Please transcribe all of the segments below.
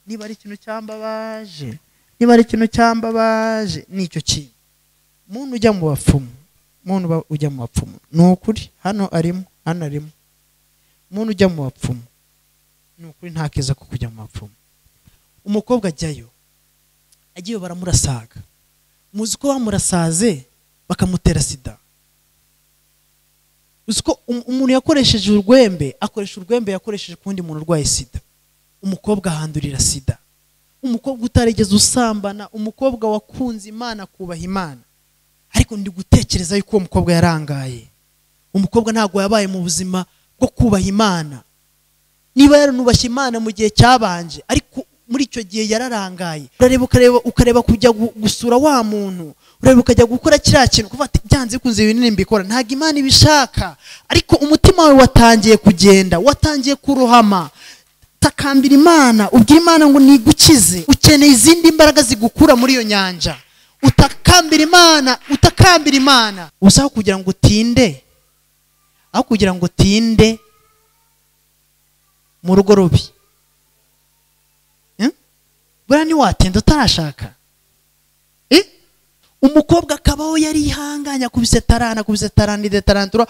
niba ari ikintu cyambabaje niba ari ikintu cyambabaje ni icyo kintu muntu ujya mu bapfumu muntu ujya mu bapfumu ni ukuri hano arimo hano arimo muntu ujya mu bapfumu ni ukuri nta keza ko kujya mu bapfumu umukobwa ajyayo agiye baramurasaga muzi ko bamurasaze bakamutera sida uzi ko umuntu yakoresheje urwembe akoresha urwembe yakoresheje ku wundi muntu urwaye sida umukobwa ahandurira sida umukobwa utarigeze usambana umukobwa wakunze imana akubaha imana ariko ndi gutekereza yuko uwo mukobwa yarangaye umukobwa ntabwo yabaye mu buzima bwo kubaha imana niba yaranubashye imana mu gihe cyabanje ariko muri icyo gihe yararangaye urareba ukareba ukareba kujya gusura wa muntu urareba ukajya gukora kiriya kintu kuva byanze bikunze ibinini mbikora ntabwo imana ibishaka ariko umutima wawe watangiye kugenda watangiye kurohama takambira imana ubwira imana ngo nigukize ukeneye izindi mbaraga zigukura muri iyo nyanja utakambira imana utakambira imana uzaho kugira ngo utinde aho kugira ngo utinde mu rugo rubi buriya ntiwatinda utarashaka umukobwa akabaho yari ihanganya akubise tarana akubise tarana idetarantura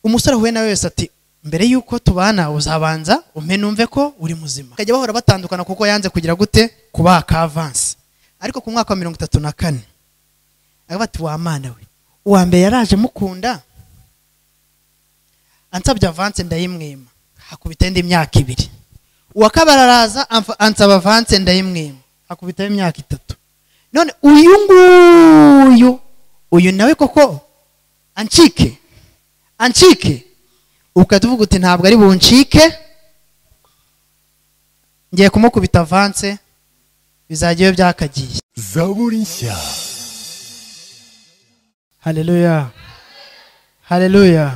umusore ahuye nawe wese ati mbere y'uko tubana uzabanza umpe numve ko uri muzima bakajya bahora batandukana kuko yanze kugira gute kubaha ka avansi ariko ku mwaka wa mirongo itatu na kane aravuga ati wamana we uwa mbere yaraje mukunda ansabye avanse ndayimwima hakubita indi myaka ibiri uwa kabiri araza ansaba avanse ndayimwima hakubitaho imyaka itatu none uyu nguyu uyu nawe koko ancike ancike ukajya uvuga uti ntabwo ari buncike ngiye kumukubita avanse bizajya iyo byakagiye zaburi nshya hareruya hareruya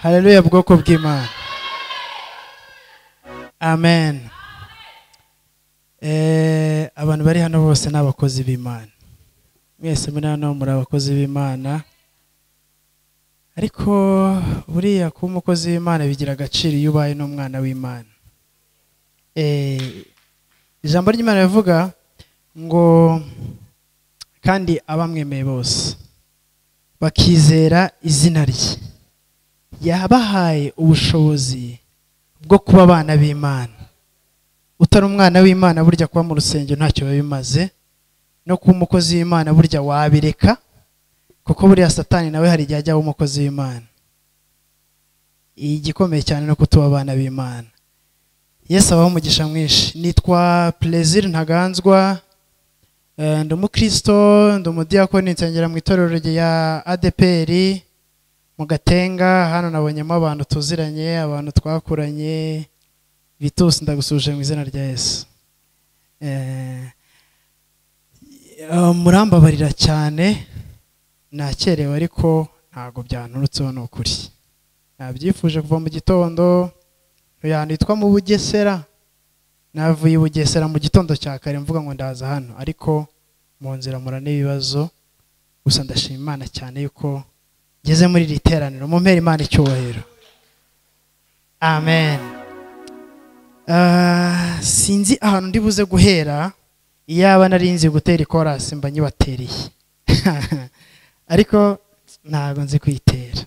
hareruya bwoko bw'imana amen abantu bari hano bose ni abakozi b'imana mwese muri hano muri abakozi b'imana ariko buriya kuba umukozi w'imana bigira agaciro iyo ubaye n'umwana w'imana ijambo ry'imana rivuga ngo kandi abamwemeye bose bakizera izina rye yabahaye ubushobozi bwo kuba abana b'imana utari umwana w'imana burya kuba mu rusengero ntacyo biba bimaze no kuba umukozi w'imana burya wabireka kuko buriya satani nawe hari igihe ajyaho umukozi w'imana igikomeye cyane no kutuba abana b'imana yesu abaho umugisha mwinshi nitwa perezida ntaganzwa ndi umukristo ndi umudiyakoni nsengera mu itorero rya adeperi mu gatenga hano nabonyemo abantu tuziranye abantu twakuranye bitusi ndagusuje mu izina rya yesu murambabarira cyane nakerewe ariko ntabwo byanturutseho ni ukuri nabyifuje kuva mu gitondo yitwa mu bugesera navuye i bugesera mu gitondo cya kare mvuga ngo ndaza hano ariko mu nzira mura n'ibibazo gusa ndashima imana cyane yuko ngeze muri iri teraniro mu mpera imana icyubahiro amen sinzi ahantu ndi buze guhera iyaba nari nzi gutera ikorasi mba nyibateriye ariko ntabwo nzi kuyitera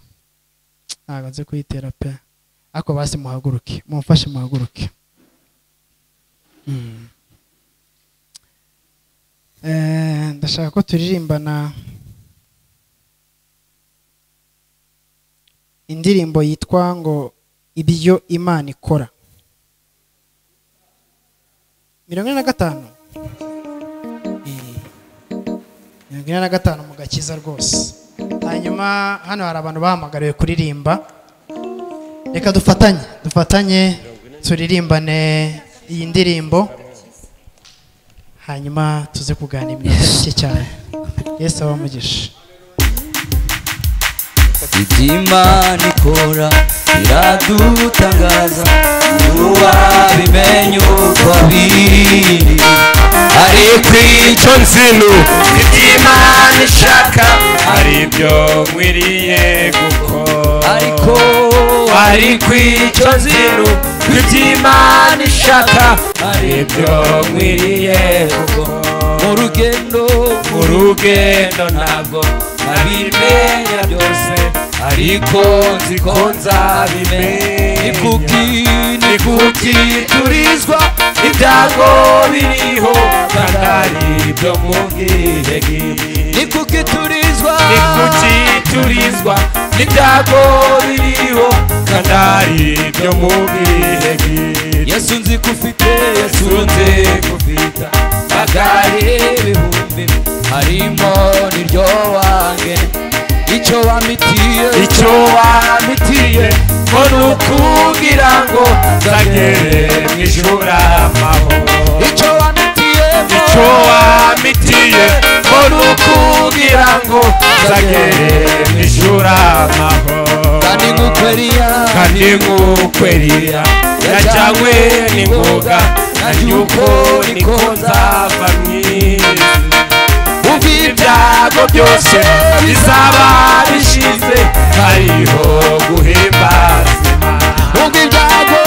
ntabwo nzi kuyitera pe ariko basi muhaguruke mumfashe muhaguruke ndashaka ko turirimbana indirimbo yitwa ngo ibyo imana ikora mirongo ine na gatanu mirongo ine na gatanu mu gakiza rwose hanyuma hano hari abantu bahamagariwe kuririmba reka dufatanye dufatanye turirimbane iyi ndirimbo hanyuma tuze kuganira iminota mike cyane yesu abamugisha iby'imana ikora biradutangaza ntiwabimenya uko biri ariko icyo nzi ni iby'imana ishaka hari ibyo nkwiriye gukora ariko ariko icyo nzi ni iby'imana ishaka hari ibyo nkwiriye mu rugendo mu rugendo ntabwo nabimenya byose ariko nzi ko nzabimenya ni kuki ni kuki turizwa ibyago biriho kandi ari ibyo mubwiye ngiye ni kuki turizwa ni kuki turizwa n'ibyago biriho kandi ari ibyo mubwiye ngiye yesu nzi ko ufite yesu yasunze kubita magare ibihumbi harimo n'iryo wange icyo wamitiye icyo wamitiye ngo ni ukubwira ngo nzagere mu ijuru amahoro icyo wamitiye icyo wamitiye ngo ni ukubwira ngo nzagere mu ijuru amahoro kandi ngukweriya kandi nk'ukweriya yajyanywe n'ingoga na nyuko niko nzava mwiza ubu ibyago byose bizaba bishize hariho guhimbaza Imana. ubwo ibyago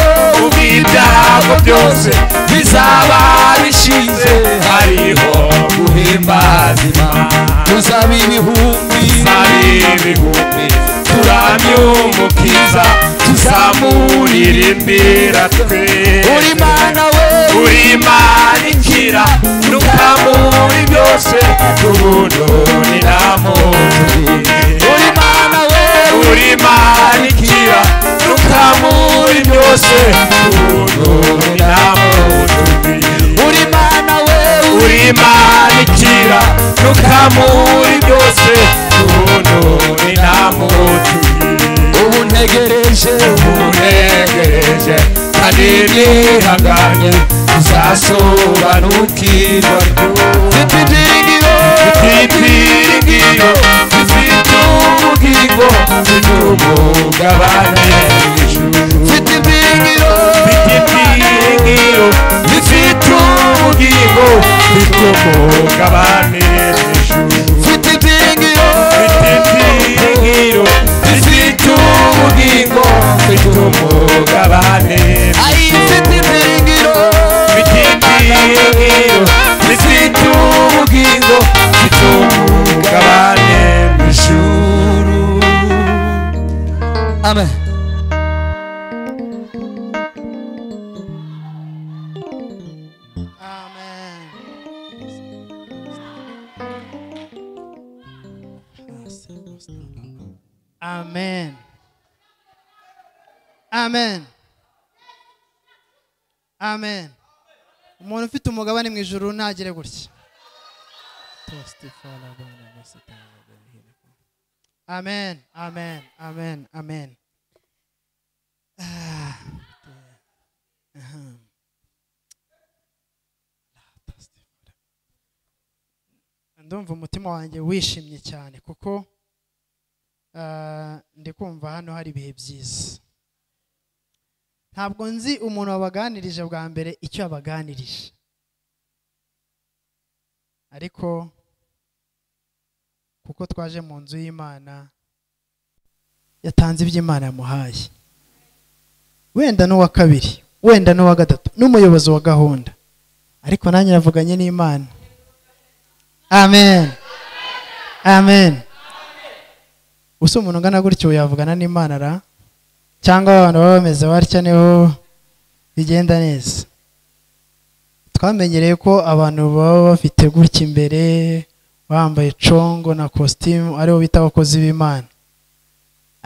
ubu ibyago byose bizaba bishize hariho guhimbaza Imana. tuzaba ibihumbi Tuzari ibihumbi turamye umukiza tuzamurira imbira twe uri mana we uri imana ikira nukamuri byose ubundo ni nta uri mana we uri imana ikira nukamuri byose ubundo ni nta uri mana we uri imana ikira nukamuri byose ubundo ni nta ubu ntegereje unegereje kandi nihanganye uzasobanukirwa mfite ibyiringiro ibyiringiro bifite ubugingo bifite umugabane w'ijuru mfite ibyiringiro bifite ibyiringiro bifite ubugingo bifite umugabane w'ijuru mfite ibyiringiro bifite ibyiringiro bifite ubugingo bifite umugabane w'ijuru ayi mfite ibyiringiro bitimbiriye bifite ubugingo bitungabane mu ijuru amen amen amen amen umuntu ufite umugabane mu ijuru ntagire gutya amen amen amen amen Ah. Ahem. ndumva umutima wanjye wishimye cyane kuko ah, ndi kumva hano hari ibihe byiza ntabwo nzi umuntu wabaganirije bwa mbere icyo yabaganirije ariko kuko twaje mu nzu y'imana yatanze iby'imana yamuhaye wenda n'uwa kabiri wenda n'uwa gatatu n'umuyobozi wa gahunda ariko nanjye navuganye n'imana amen amen usa umuntu ungana gutyo yavugana n'imana ra cyangwa abantu baba bameze batya niho bigenda neza twamenyereye ko abantu baba bafite gutya imbere bambaye congo na kositimu aribo bita abakozi b'imana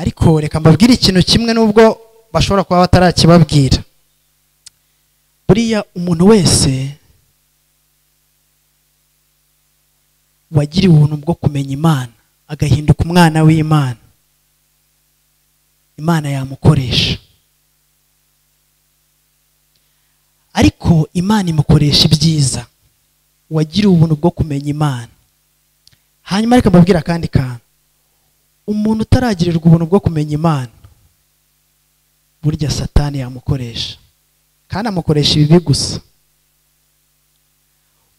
ariko reka mbabwire ikintu kimwe n'ubwo bashobora kuba batarakibabwira buriya umuntu wese wagiriwe ubuntu bwo kumenya imana agahinduka umwana w'imana imana yamukoresha ariko imana imukoresha ibyiza uwagiriwe ubuntu bwo kumenya imana hanyuma reka mbabwire akandi kantu umuntu utaragirirwa ubuntu bwo kumenya imana burya satani yamukoresha kandi amukoresha ibibi gusa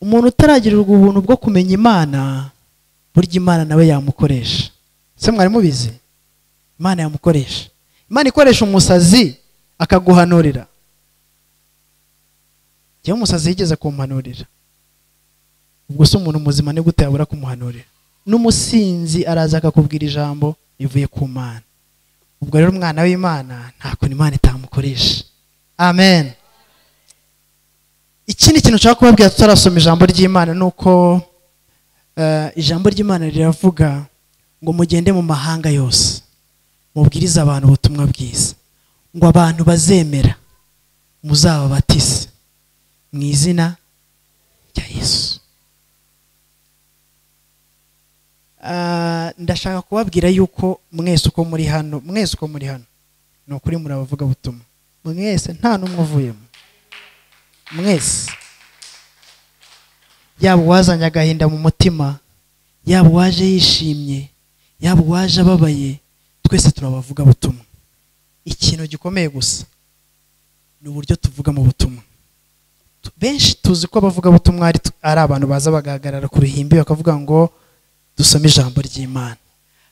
umuntu utaragirirwa ubuntu bwo kumenya imana burya imana nawe yamukoresha se mwari mubizi imana yamukoresha imana ikoresha umusazi akaguhanurira njyewe umusazi yigeze kumpanurira ubwo se umuntu muzima ni gute yabura kumuhanurira n'umusinzi araza akakubwira ijambo rivuye ku mana ubwo rero umwana w'imana nta kuntu imana itamukoresha amen ikindi kintu nshaka kubabwira tutarasoma ijambo ry'imana ni uko eh, ijambo ry'imana riravuga ngo mugende mu mahanga yose mubwirize abantu ubutumwa bwiza ngo abantu bazemera muzababatize mu izina rya yesu Ah, ndashaka kubabwira yuko mwese uko muri hano mwese uko muri hano ni ukuri muri abavuga butumwa mwese nta n'umwe uvuyemo mwese yaba uwazanye agahinda mu mutima yaba uwaje yishimye yaba uwaje ababaye twese turabavuga butumwa ikintu gikomeye gusa ni uburyo tuvuga mu butumwa Tu- benshi tuzi ko abavuga butumwa ari ari abantu baza bagahagarara ku ruhimbi bakavuga ngo dusome ijambo ry'imana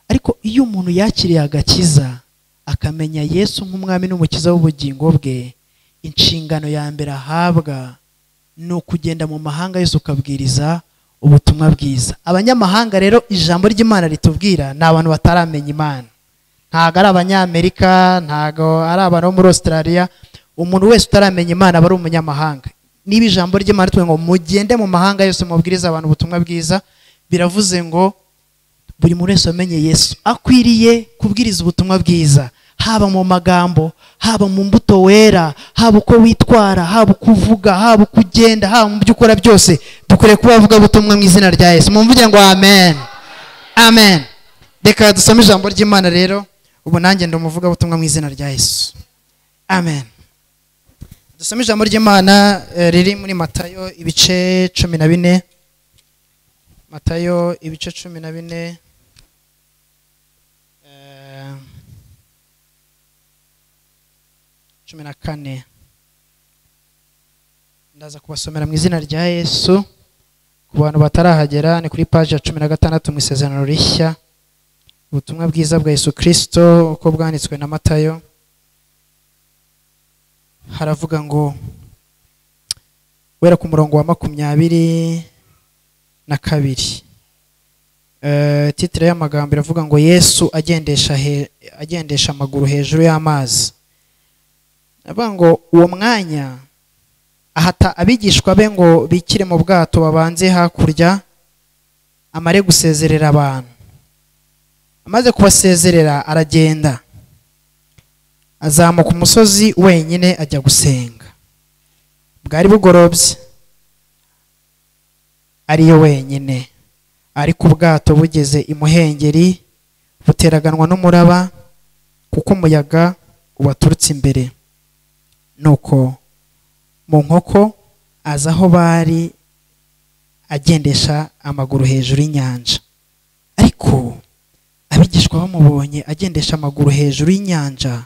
ariko iyo umuntu yakiriye agakiza akamenya yesu nk'umwami n'umukiza w'ubugingo bwe inshingano ya mbere ahabwa ni ukugenda mu mahanga yose ukabwiriza ubutumwa bwiza abanyamahanga rero ijambo ry'imana ritubwira ni abantu bataramenya imana ntabwo ari abanyamerika ntabwo ari abantu bo muri australia umuntu wese utaramenya imana aba ari umunyamahanga niba ijambo ry'imana ritubwira ngo mugende mu mahanga yose mubwirize abantu ubutumwa bwiza biravuze ngo buri muntu wese wamenye yesu akwiriye kubwiriza ubutumwa bwiza haba mu magambo haba mu mbuto wera haba uko witwara haba uko uvuga haba uko ugenda haba mu byo ukora byose dukwiriye kuba abavugabutumwa mu izina rya yesu mumvuge ngo amen amen reka dusome ijambo ry'imana rero ubu nanjye ndi umuvugabutumwa mu izina rya yesu amen dusome ijambo ry'imana eh, riri muri matayo ibice cumi na bine matayo ibice cumi na bine eh, cumi na kane ndaza kubasomera mu izina rya yesu ku bantu batarahagera ni kuri paji ya cumi na gatandatu mu isezerano rishya ubutumwa bwiza bwa yesu kirisito uko bwanditswe na matayo haravuga ngo wera ku murongo wa makumyabiri na kabiri Eh, titire y'amagambo iravuga ngo yesu agendesha he- agendesha amaguru hejuru y'amazi avuga ngo uwo mwanya ahata abigishwa be ngo bikire mu bwato babanze hakurya amare gusezerera abantu amaze kubasezerera aragenda azamuka umusozi wenyine ajya gusenga bwari bugorobye ariyo wenyine ariko ubwato bugeze imuhengeri buteraganwa n'umuraba kuko umuyaga ubaturutse imbere nuko mu nkoko aza aho bari agendesha amaguru hejuru y'inyanja ariko abigishwa bamubonye agendesha amaguru hejuru y'inyanja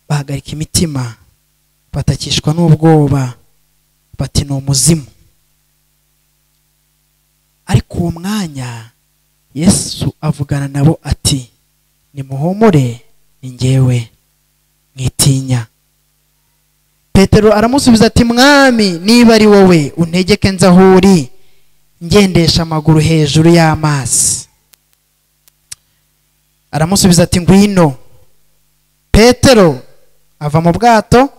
bahagarika imitima batakishwa n'ubwoba bati ni umuzimu ariko uwo mwanya yesu avugana nabo ati nimuhumure ni njyewe mwitinya petero aramusubiza ati mwami niba ari wowe untegeke nze aho uri ngendesha amaguru hejuru y'amazi aramusubiza ati ngwino petero ava mu bwato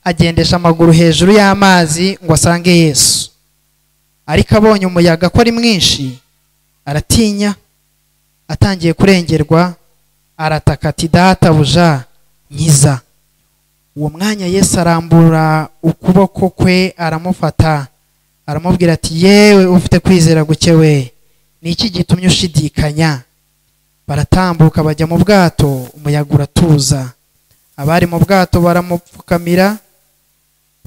agendesha amaguru hejuru y'amazi ngo asange yesu ariko abonye umuyaga ko ari mwinshi aratinya atangiye kurengerwa arataka ati databuja nkiza uwo mwanya yesu arambura ukuboko kwe aramufata aramubwira ati yewe ufite kwizera guke we ni iki gitumye ushidikanya baratambuka bajya mu bwato umuyaga uratuza abari mu bwato baramupfukamira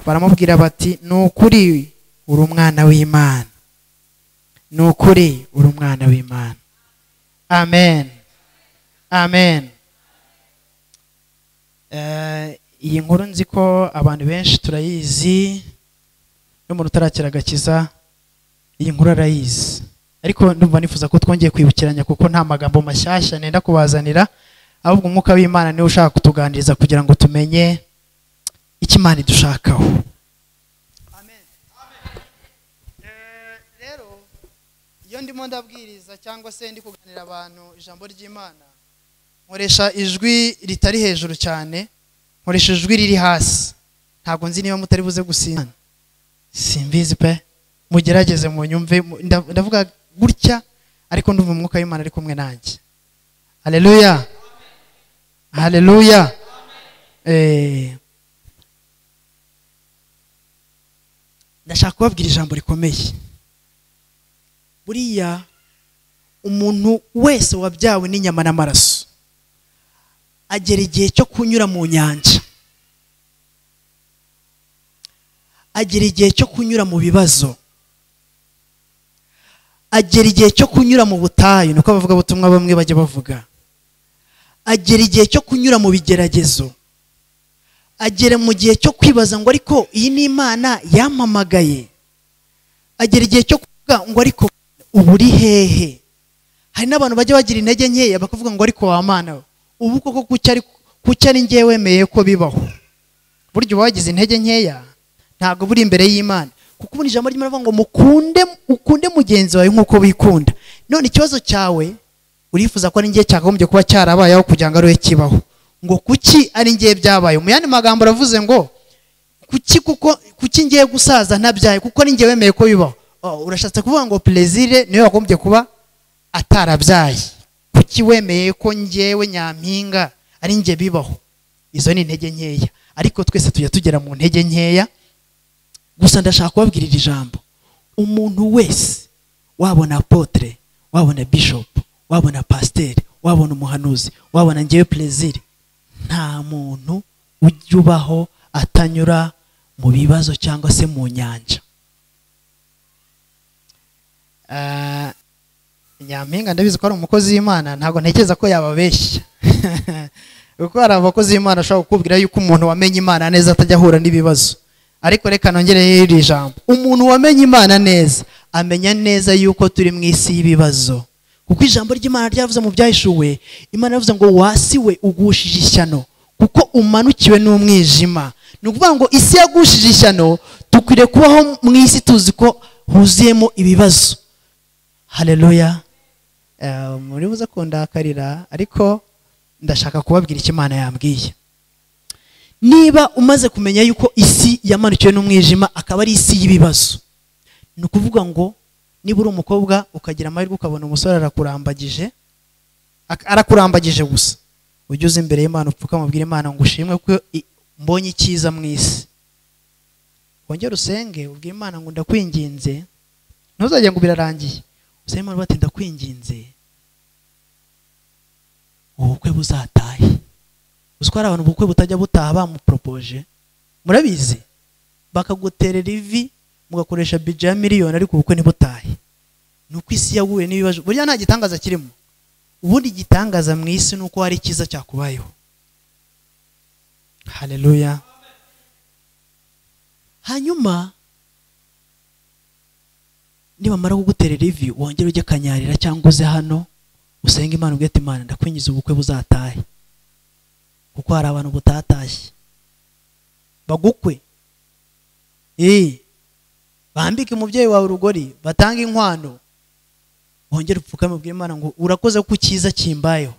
baramubwira bati ni ukuri uri umwana w'imana ni ukuri uri umwana w'imana amen amen Eh, iyi nkuru nzi ko abantu benshi turayizi n'umuntu utarakira agakiza iyi nkuru arayizi ariko ndumva nifuza ko twongeye kwibukiranya kuko nta magambo mashyashya nenda kubazanira ahubwo umwuka w'imana niwe ushaka kutuganiriza kugira ngo tumenye icyo imana idushakaho iyo ndimo ndabwiriza cyangwa se ndi kuganira abantu ijambo ry'imana nkoresha ijwi ritari hejuru cyane nkoresha ijwi riri hasi ntabwo nzi niba mutari buze gusinzana simbizi pe mugerageze munyumve mu- nda- ndavuga gutya ariko ndumva umwuka w'imana ari kumwe nanjye hareruya hareruya Eh. ndashaka kubabwira ijambo rikomeye buriya umuntu wese wabyawe n'inyama n'amaraso agera igihe cyo kunyura mu nyanja agera igihe cyo kunyura mu bibazo agera igihe cyo kunyura mu butayu niko abavugabutumwa bamwe bajya bavuga agera igihe cyo kunyura mu bigeragezo agera mu gihe cyo kwibaza ngo ariko iyi ni imana yampamagaye agera igihe cyo kuvuga ngo ariko ubu uri hehe hari n'abantu bajya bagira intege nkeya bakavuga ngo ariko wa mana we ubu koko kuki ari kuki ari njye wemeye ko bibaho burya uba wagize intege nkeya ntabwo buri imbere y'imana kuko ubu ni ijambo ry'imana rivuga ngo mukunde ukunde mugenzi wawe nk'uko wikunda none ikibazo cyawe urifuza ko ari njye cyakagombye kuba cyarabayeho kugira ngo ari we kibaho ngo kuki ari njye byabaye mu yandi magambo aravuze ngo kuki kuko kuki ngiye gusaza ntabyaye kuko ni njye wemeye ko bibaho Oh, urashatse kuvuga ngo perezire niwe wagombye kuba atarabyaye kuki wemeye ko njyewe nyampinga ari njye bibaho izo ni intege nkeya ariko twese tujya tugera mu ntege nkeya gusa ndashaka kubabwira iri jambo umuntu wese wabona apotre wabona bishop wabona pasiteri wabona umuhanuzi wabona njyewe perezire nta muntu ujya ubaho atanyura mu bibazo cyangwa se mu nyanja Ah, nyampinga ndabizi ko ari umukozi w'imana ntabwo ntekereza ko yababeshya kuko hari abakozi b'imana ashobora kukubwira yuko umuntu wamenye imana neza atajya ahura n'ibibazo ariko reka nongereho iri jambo umuntu wamenye imana neza amenya neza yuko turi mu isi y'ibibazo kuko ijambo ry'imana ryavuze mu byahishuwe imana yavuze ngo wasiwe ugushije ishyano kuko umanukiwe n'umwijima ni ukuvuga ngo isi yagushije ishyano dukwiriye kubaho mu isi tuzi ko huzuyemo ibibazo hareruya muri buze kundakarira ariko ndashaka kubabwira icyo imana yambwiye niba umaze kumenya yuko isi yamanukiwe n'umwijima akaba ari isi y'ibibazo ni ukuvuga ngo niba uri umukobwa ukagira amahirwe ukabona umusore arakurambagije ak- arakurambagije gusa ujye uza imbere y'imana upfuka mubwire imana ngo ushimwe ko i- mbonye icyiza mu isi wongere usenge ubwire imana ngo ndakwinginze ntuzajye ngo birarangiye usenge imana bati ndakwinginze ubukwe buzatahe uzi ko hari abantu ubukwe butajya butaha bamuporopoje murabizi bakaguterera ivi mugakoresha bije ya miliyoni ariko ubukwe ntibutahe ni uko isi yaguye n'ibibazo burya nta gitangaza kirimo ubundi igitangaza mu isi ni uko hari icyiza cyakubayeho hareruya hanyuma nibamara kuguterera ivi wongere ujye kanyarira cyangwa uze hano usenge imana ubwite imana ndakwinjiza ubukwe buzatahe kuko hari abantu butatashye bagukwe Eh, bambike umubyeyi wawe urugori batange inkwano wongere upfukame ubwire imana ngo urakoze ko icyiza kimbayeho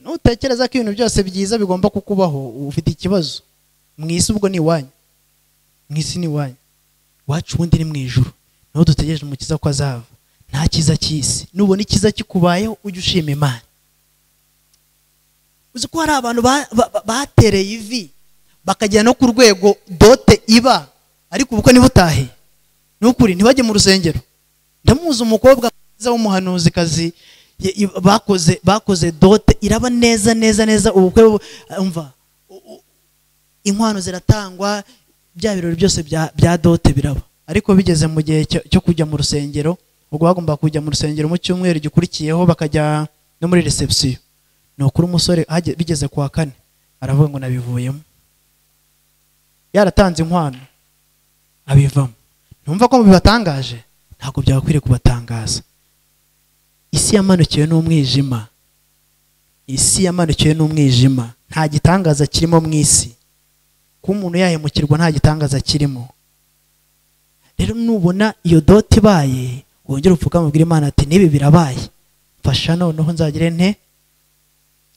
nutekereza ko ibintu byose byiza bigomba kukubaho ufite ikibazo mu isi ubwo ni iwanyu mu isi ni iwanyu iwacu ubundi ni mu ijuru niho dutegereje umukiza ko azava nta cyiza cy'isi nubona icyiza kikubayeho ujye ushima imana uzi ko hari abantu ba- ba- ba- batereye ivi bakajya no ku rwego dote iba ariko ubukwe ntibutahe ni ukuri ntibajye mu rusengero ndamuzi umukobwa mwiza w'umuhanuzikazi ye- i- bakoze bakoze dote iraba neza neza neza ubukwe bu- umva u- u- inkwano ziratangwa bya birori byose bya bya dote biraba ariko bigeze mu gihe cyo- cyo kujya mu rusengero ubwo bagomba kujya mu rusengero mu cyumweru gikurikiyeho bakajya no muri reception ni ukuri umusore hage- bigeze ku wa kane aravuga ngo nabivuyemo yaratanze inkwano abivamo ntumva ko bibatangaje ntabwo byagakwiriye kubatangaza isi yamanukiwe n'umwijima isi yamanukiwe n'umwijima nta gitangaza kirimo mu isi kuba umuntu yahemukirwa nta gitangaza kirimo rero nubona iyo dote ibaye wongere upfukame ubwire imana ati n'ibi birabaye mfasha noneho nzagire nte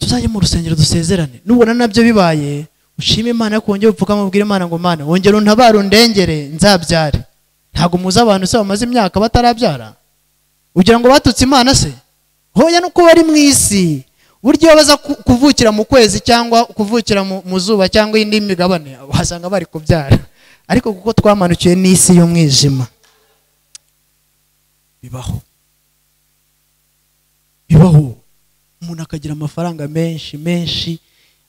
tuzajye mu rusengero dusezerane nubona nabyo bibaye ushime imana ariko wongere upfukame ubwire imana ngo mana wongere untabare undengere nzabyare ntabwo muzi abantu se bamaze imyaka batarabyara ugira ngo batutse imana se hoya nuko bari mu isi buryo iyo baza ku- kuvukira mu kwezi cyangwa kuvukira mu- mu zuba cyangwa indi migabane wasanga bari kubyara ariko kuko twamanukiwe n'isi y'umwijima bibaho bibaho umuntu akagira amafaranga menshi menshi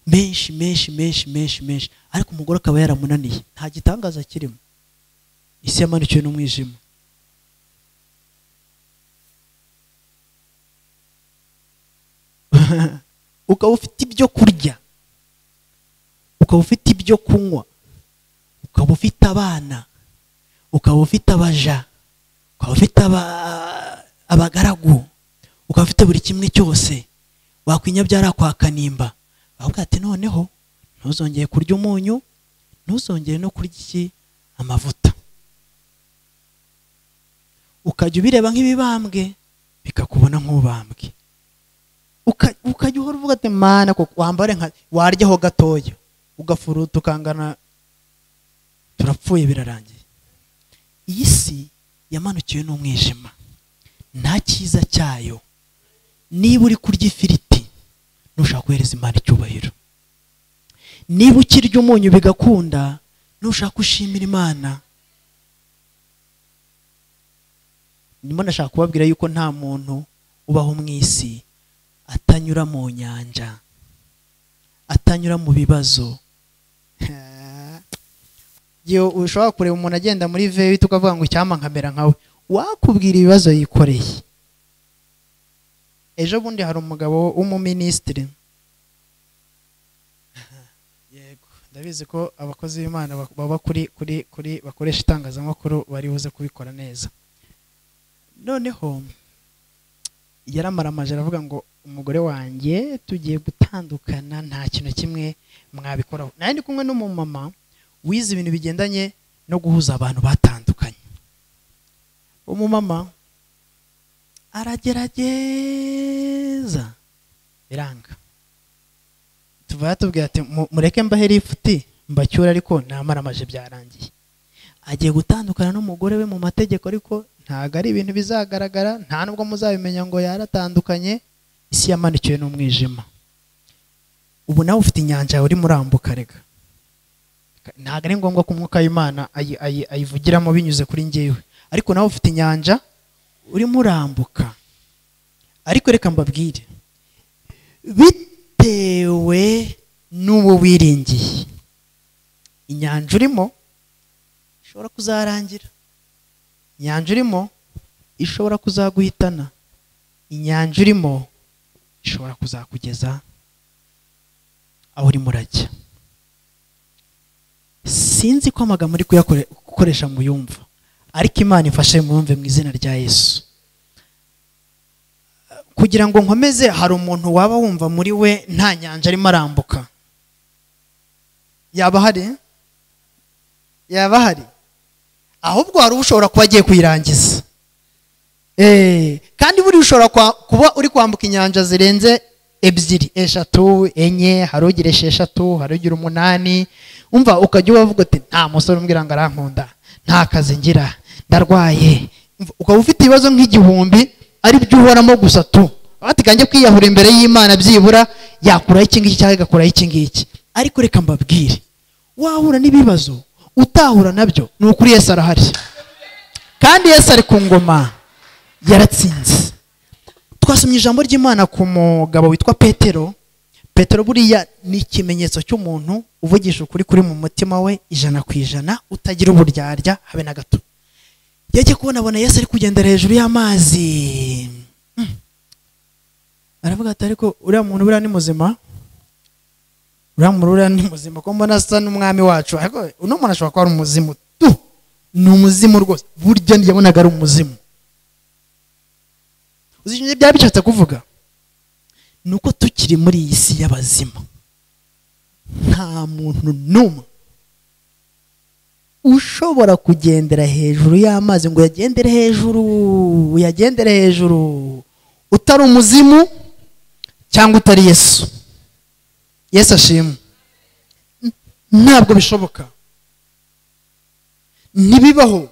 menshi menshi menshi menshi menshi ariko umugore akaba yaramunaniye nta gitangaza kirimo isi yamanukiwe n'umwijima ukaba ufite ibyo kurya ukaba ufite ibyo kunywa ukaba ufite abana ukaba ufite abaja ukaba ufite aba- abagaragu ukaba ufite buri kimwe cyose wakwinya byarakwa kanimba bavuga ati noneho ntuzongeye kurya umunyu ntuzongere no kurya iki amavuta ukajya ubireba nk'ibibambwe bikakubona nk'ubambwe uka- ukajya uhora uvuga ati mana koko wambare nka waryaho gatoya ugafuruta ukangana turapfuye birarangiye iyi si yamanukiwe n'umwijima nta cyiza cyayo niba uri kurya ifiriti ntushaka guhereza imana icyubahiro niba ukirya umunyu bigakunda ntushaka ushimira imana ndimo nashaka kubabwira yuko nta muntu ubaho mu isi atanyura mu nyanja atanyura mu bibazo Yo, ushobora kureba umuntu agenda muri vewite ukavuga ngo icyampa nkamera nkawe wakubwira ibibazo yikoreye ejo bundi hari umugabo w'umuminisitiri yego ndabizi ko abakozi b'imana bak- baba kuri kuri kuri bakoresha itangazamakuru bari buze kubikora neza noneho yaramaramaje aravuga ngo umugore wanjye tugiye gutandukana nta kintu kimwe mwabikoraho nawe ndi kumwe n'umumama wize ibintu bigendanye no guhuza abantu batandukanye umumama aragerageza biranga tuba yatubwira ati "Mu- mureke mbahera ifuti mbacyure ariko namaramaje byarangiye agiye gutandukana n'umugore we mu mategeko ariko ntabwo ari ibintu bizagaragara nta nubwo muzabimenya ngo yaratandukanye isi yamanikiwe n'umwijima ubu nawe ufite inyanja yawe urimo urambuka reka ntabwo ari ngombwa ko umwuka w'imana ayi- ayi- ayivugiramo binyuze kuri ngewe ariko nawe ufite inyanja urimo urambuka ariko reka mbabwire bitewe n'uwo wiringiye inyanja urimo ishobora kuzarangira inyanja urimo ishobora kuzaguhitana inyanja urimo ishobora kuzakugeza aho urimo urajya sinzi ko amagambo uri kuyakore- gukoresha mu yumva ariko imana ifashe mu yumve mu izina rya yesu kugira ngo nkomeze hari umuntu waba wumva muri we nta nyanja arimo arambuka yaba hari yaba hari ahubwo hari ushobora kuba agiye kuyirangiza Eh, kandi buriya ushobora kwa- kuba uri kwambuka inyanja zirenze ebyiri eshatu enye hari ugira esheshatu hari ugira umunani umva ukajya ubavuga uti nta musore umbwira ngo arankunda nta kazi ngira ndarwaye Umva, ukaba ufite ibibazo nk'igihumbi ari byo uhoramo gusa tu batiganje kwiyahura imbere y'imana byibura yakuraho iki ngiki cyangwa igakuraho iki ngiki ariko reka mbabwire wahura n'ibibazo utahura nabyo ni ukuri yesu arahari kandi yesu ari ku ngoma yaratsinze twasomye ijambo ry'imana ku mugabo witwa petero petero buriya ni ikimenyetso cy'umuntu uvugisha ukuri kuri mu mutima we ijana ku ijana utagira uburyarya habe na gato yagiye kubona abona yesu ari kugendera hejuru y'amazi Mm. aravuga ati ariko uriya muntu buriya ni muzima uriya muntu buriya ni muzima ko mbona asa n'umwami wacu ariko uno muntu ashobora kuba ari umuzimu tu ni umuzimu rwose burya yabonaga ari umuzimu uzi icyo byaba bishatse kuvuga ni uko tukiri muri iyi si y'abazima nta muntu n'umwe ushobora kugendera hejuru y'amazi ngo uyagendere hejuru uyagendere hejuru utari umuzimu cyangwa utari yesu yesu ashimwe N- ntabwo bishoboka ntibibaho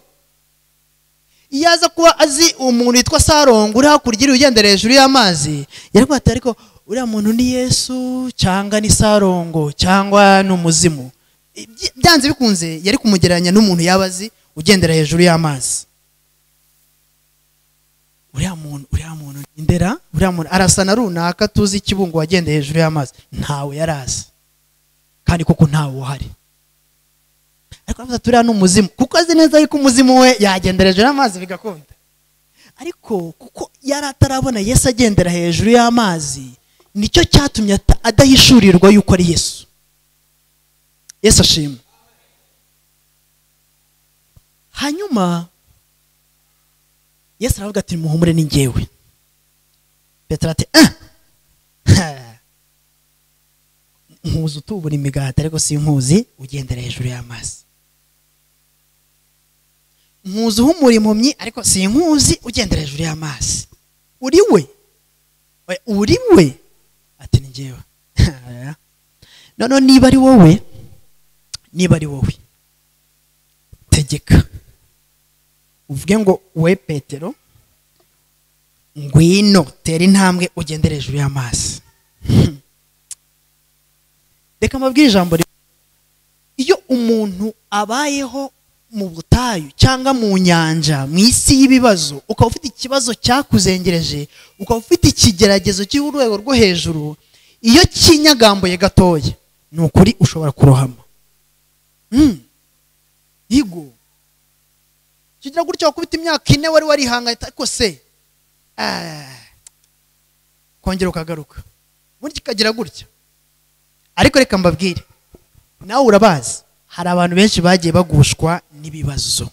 iyo aza kuba azi umuntu witwa sarongo uri hakurya iri ugendera hejuru y'amazi yarwata ariko uriya muntu ni yesu cyangwa ni sarongo cyangwa ni umuzimu Ibyi- byanze bikunze yari kumugereranya n'umuntu yaba azi ugendera hejuru y'amazi uriya muntu uriya muntu ni ndera uriya muntu arasa na runaka tuzi ikibungo wagendeye hejuru y'amazi ntawe yari azi kandi koko ntawe uhari ariko aravuga ati uriya ni umuzimu kuko azi neza yuko umuzimu we yagendera hejuru y'amazi bigakunda ariko kuko yari atarabona yesu agendera hejuru y'amazi nicyo cyatumye ata- adahishurirwa yuko ari yesu yesu ashimwe hanyuma yesu aravuga ati muhumure ni ngewe petero ati "Ah! Ha! nkuzi utubura imigati ariko sinkuzi ugendera hejuru y'amazi nkuzi uhumura impumyi ariko sinkuzi ugendera hejuru y'amazi uri we Oya, uri we ati ni ngewe Ha! noneho niba ari wowe niba ari wowe tegeka uvuge ngo we petero ngwino tera intambwe ugendere hejuru y'amazi Hmm. reka mbabwire ijambo rimwe iyo umuntu abayeho mu butayu cyangwa mu nyanja mu isi y'ibibazo ukaba ufite ikibazo cyakuzengereje ukaba ufite ikigeragezo cy'urwego rwo hejuru iyo kinyagambuye gatoya ni ukuri ushobora kurohama Hmm. yigo kigira gutya wakubita imyaka ine wari warihanganye ariko se ah, kongera ukagaruka ubundi kikagira gutya ariko reka mbabwire nawe urabazi hari abantu benshi bagiye bagushwa n'ibibazo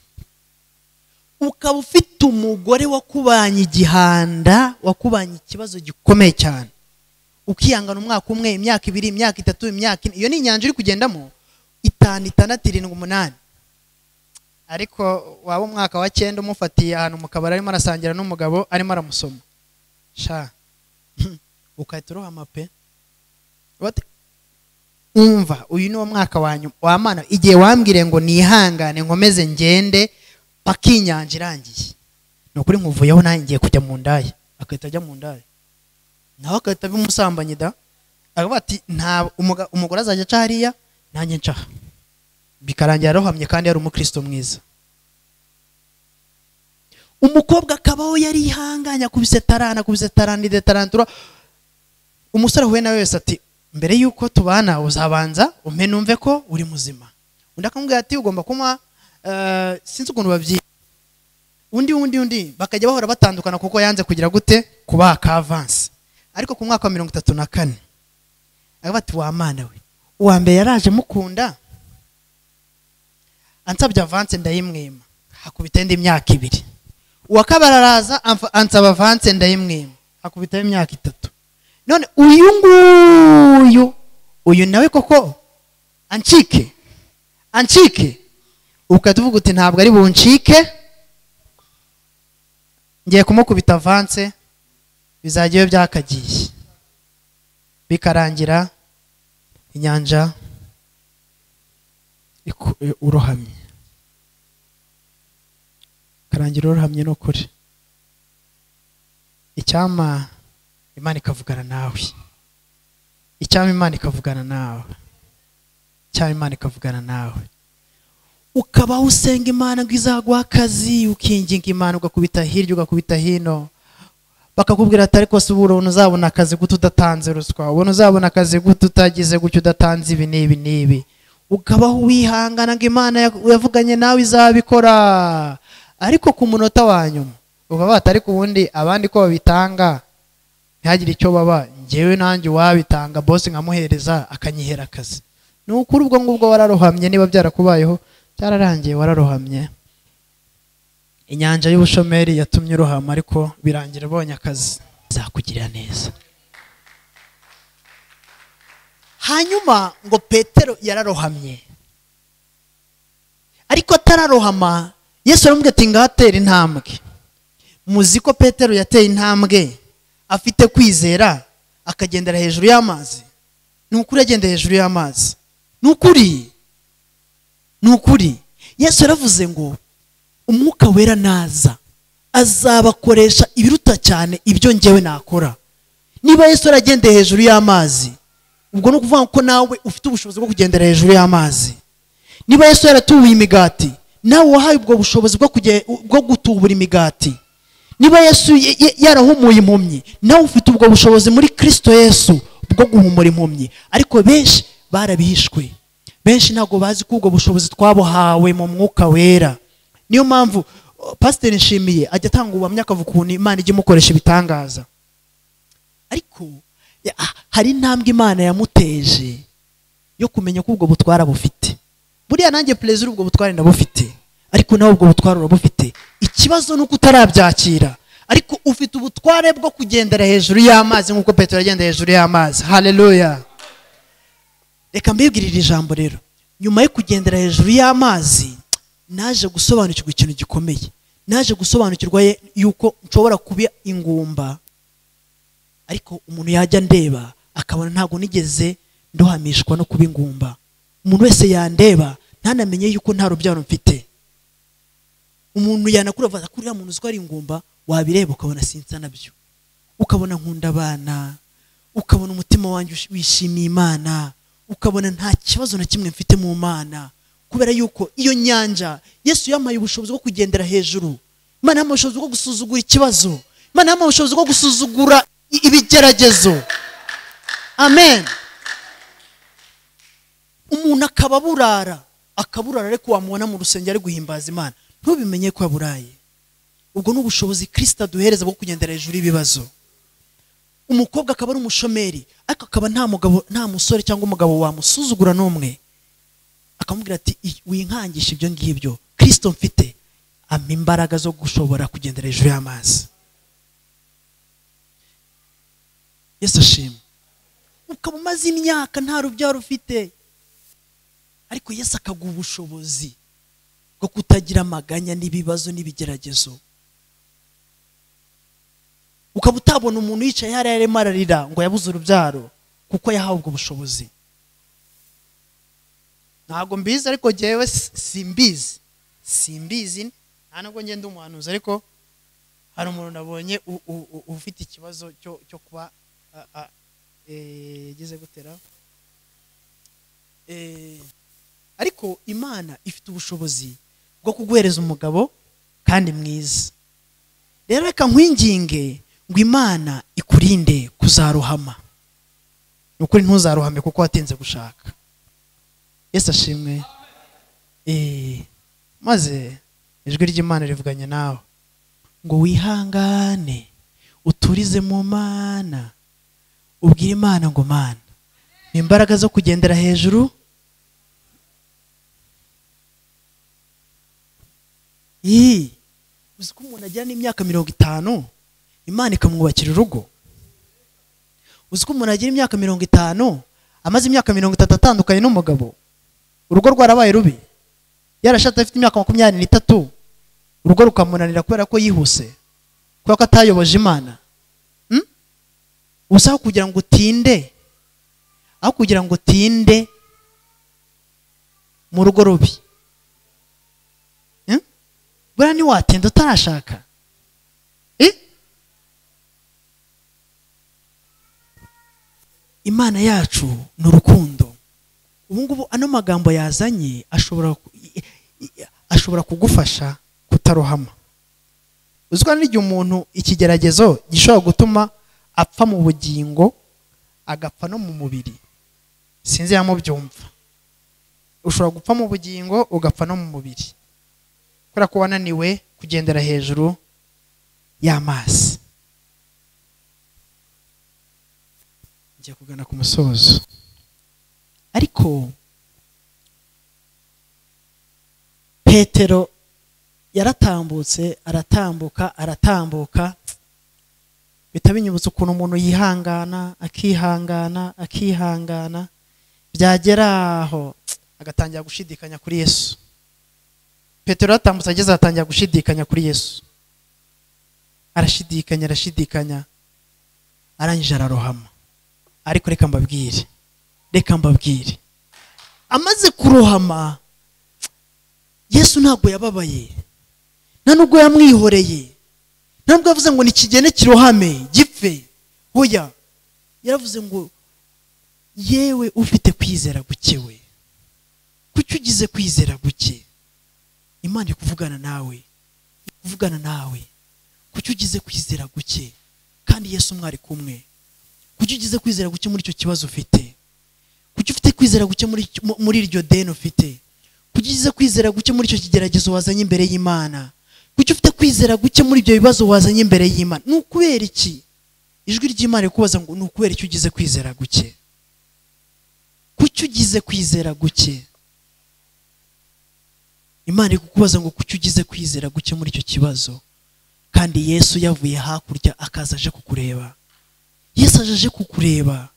ukaba ufite umugore wakubanye igihanda wakubanye ikibazo gikomeye cyane ukihangana umwaka umwe imyaka ibiri imyaka itatu imyaka ine iyo ni inyanja iri kugendamo itanu itandatu irindwi umunani ariko waba umwaka wa cyenda umufatiye ahantu mu kabari arimo arasangira n'umugabo arimo aramusoma sha ukahita urohama pe What? umva uyu ni wo mwaka wa nyuma wa mana igihe wambwire ngo nihangane nkomeze ngende paka iyi nyanja irangiye ni ukuri nkuvuyeho nanjye ngiye kujya mu ndaya agahita ajya mu ndaya nawe agahita bimusambanyi da aravuga ati nta umuga- umugore azajya aca hariya nanjye ncaha bikarangira arohamye kandi yari umukristo mwiza umukobwa akabaho yari yihanganye akubise tarana akubise taranide tarantura umusore ahuye nawe wese ati mbere yuko tubana uzabanza umpe numve ko uri muzima undi akamubwira ati ugomba kunywa eh, sinzi ukuntu babyita undi undi undi bakajya bahora batandukana kuko yanze kugira gute kubaha akavansi ariko ku mwaka wa mirongo itatu na kane aravuga ati wamana we uwa mbere yaraje mukunda ansabye avanse ndayimwima hakubitaho indi myaka ibiri uwa kabiri araza amfa- ansaba avanse ndayimwima hakubitaho imyaka itatu none uyu nguyu uyu nawe koko ancike ancike ukahita uvuga uti ntabwo ari buncike ngiye kumukubita avanse bizajya iyo byakagiye bikarangira inyanja iku- e, urohamye karangira urohamye ni ukuri icyama imana ikavugana nawe icyama imana ikavugana nawe icyama imana ikavugana nawe ukabaho usenga imana ngo izaguha akazi ukinginga imana ugakubita hirya ugakubita hino bakakubwira ati ariko si ubuntu uzabona akazi gute udatanze ruswa ubuntu uzabona akazi gute utagize gutya udatanze ibi n'ibi n'ibi ukabaho wihangana ngo imana ya- yavuganye nawe izabikora ariko ku munota wa nyuma ukavuga ati ariko ubundi abandi ko babitanga ntihagire icyo baba ngewe nanjye uwabitanga bose nkamuhereza akanyihera akazi ni ukuri ubwo ngubwo wararohamye niba byarakubayeho byararangiye wararohamye inyanja y'ubushomeri yatumye urohama ariko birangira ubonye akazi zakugirira neza hanyuma ngo petero yararohamye ariko atararohama yesu aramubwira ati ngahatera intambwe muzi ko petero yateye intambwe afite kwizera akagendera hejuru y'amazi ni ukuri agenda hejuru y'amazi ni ukuri ni ukuri yesu yaravuze ngo umwuka wera naza azabakoresha ibiruta cyane ibyo ngewe nakora niba yesu aragendeye hejuru y'amazi ubwo ni ukuvuga ko nawe ufite ubushobozi bwo kugendera hejuru y'amazi niba yesu yaratubuye imigati nawe wahaye ubwo bushobozi bwo kuge- bwo gutubura imigati niba yesu ye- ye- yarahumuye impumyi nawe ufite ubwo bushobozi muri kirisito yesu bwo guhumura impumyi ariko benshi barabihishwe benshi ntabwo bazi ko ubwo bushobozi twabuhawe mu mwuka wera niyo mpamvu oh, pasiteri nshimiye ajya atanga ubuhamya akavuga ukuntu imana ijya imukoresha ibitangaza ariko ya- ah, hari intambwe imana yamuteje yo kumenya ko ubwo butwara bufite buriya nanjye perezida ubwo butware ndabufite ariko nawe ubwo butware urabufite ikibazo ni uko utarabyakira ariko ufite ubutware bwo kugendera hejuru y'amazi nk'uko petero agenda hejuru y'amazi haleluya reka mbibwirire ijambo rero nyuma yo kugendera hejuru y'amazi naje gusobanukirwa ikintu gikomeye naje gusobanukirwa ye- yuko nshobora kuba ingumba ariko umuntu yajya ndeba akabona ntabwo nigeze ndohamishwa no kuba ingumba umuntu wese yandeba ntanamenye yuko nta rubyaro mfite umuntu yanakura avuga ko uriya muntu uzi ko ari ingumba wabireba ukabona sinsa nabyo ukabona nkunda abana ukabona umutima wanjye ush- wishimiye imana ukabona nta kibazo na kimwe mfite mu mana kubera yuko iyo nyanja yesu yampaye ubushobozi bwo kugendera hejuru imana yampaye ubushobozi bwo gusuzugura ikibazo imana yampaye ubushobozi bwo gusuzugura i- ibigeragezo amen umuntu akaba aburara akaburara ariko wamubona mu rusengero ari guhimbaza imana ntubimenye ko yaburaye ubwo ni ubushobozi kirisita aduhereza bwo kugendera hejuru y'ibibazo umukobwa akaba ari umushomeri ariko akaba nta mugabo nta musore cyangwa umugabo wamusuzugura n'umwe akamubwira ati "I- winkangisha ibyo ngibyo kirisito mfite ampa imbaraga zo gushobora kugendera hejuru y'amazi yesu ashimwe ukaba umaze imyaka nta rubyaro ufite ariko yesu akaguha ubushobozi bwo kutagira amaganya n'ibibazo n'ibigeragezo ukaba utabona umuntu yicaye hariya arimo ararira ngo yabuze urubyaro kuko yahawe ubwo bushobozi ntabwo mbizi ariko jyewe si- simbizi simbizi nta nubwo ngenda umuhanuzi ariko hari umuntu nabonye u- u- u- ufite ikibazo cyo cyo kuba a- a- eh, yageze gutera Eh, ariko imana ifite ubushobozi bwo kuguhereza umugabo kandi mwiza rero reka nkwinginge ngo imana ikurinde kuzarohama ni ukuri ntuzarohame kuko watinze gushaka yesu ashimwe Eh, maze ijwi ry'imana rivuganye nawe ngo wihangane uturize mu mana ubwire imana ngo mana ni imbaraga zo kugendera hejuru iyi uzi ko umuntu agira n'imyaka mirongo itanu imana ikamwubakira urugo uzi ko umuntu agira imyaka mirongo itanu amaze imyaka mirongo itatu atandukanye n'umugabo urugo rwarabaye rubi yarashatse afite imyaka makumyabiri n'itatu urugo rukamunanira kubera ko yihuse kubera ko atayoboje imana Hmm? ubusa aho kugira ngo utinde aho kugira ngo utinde mu rugo rubi Hmm? buriya ntiwatinda utarashaka Eh? imana yacu ni urukundo ubu ngubu ano magambo yazanye ashobora ku- i- i- ashobora kugufasha kutarohama uzi ko hari n'igihe umuntu ikigeragezo gishobora gutuma apfa mu bugingo agapfa no mu mubiri sinzi yamubyumva ushobora gupfa mu bugingo ugapfa no mu mubiri kubera ko wananiwe kugendera hejuru y'amazi ngiye kugana ku musozo ariko petero yaratambutse aratambuka aratambuka bihita binyibutsa ukuntu umuntu yihangana akihangana akihangana byagera aho agatangira gushidikanya kuri yesu petero atambutse ageze atangira gushidikanya kuri yesu arashidikanya arashidikanya arangije ararohama ariko reka mbabwire reka mbabwire amaze kurohama yesu ntabwo yababaye nta nubwo yamwihoreye nta nubwo yavuze ngo nikigene kirohame gipfe hoya yaravuze ngo yewe ufite kwizera guke we kuki ugize kwizera guke imana iri kuvugana nawe iri kuvugana nawe kuki ugize kwizera guke kandi yesu mwari kumwe kuki ugize kwizera guke muri icyo kibazo ufite kuki ufite kwizera guke muri, mu- muri iryo deni ufite kuki ugize kwizera guke muri icyo kigeragezo wazanye imbere y'imana kuki ufite kwizera guke muri ibyo bibazo wazanye imbere y'imana ni ukubera iki ijwi ry'imana rikubaza ngo ni ukubera iki ugize kwizera guke kuki ugize kwizera guke imana iri kukubaza ngo kuki ugize kwizera guke muri icyo kibazo kandi yesu yavuye hakurya akaza aje kukureba yesu aje aje kukureba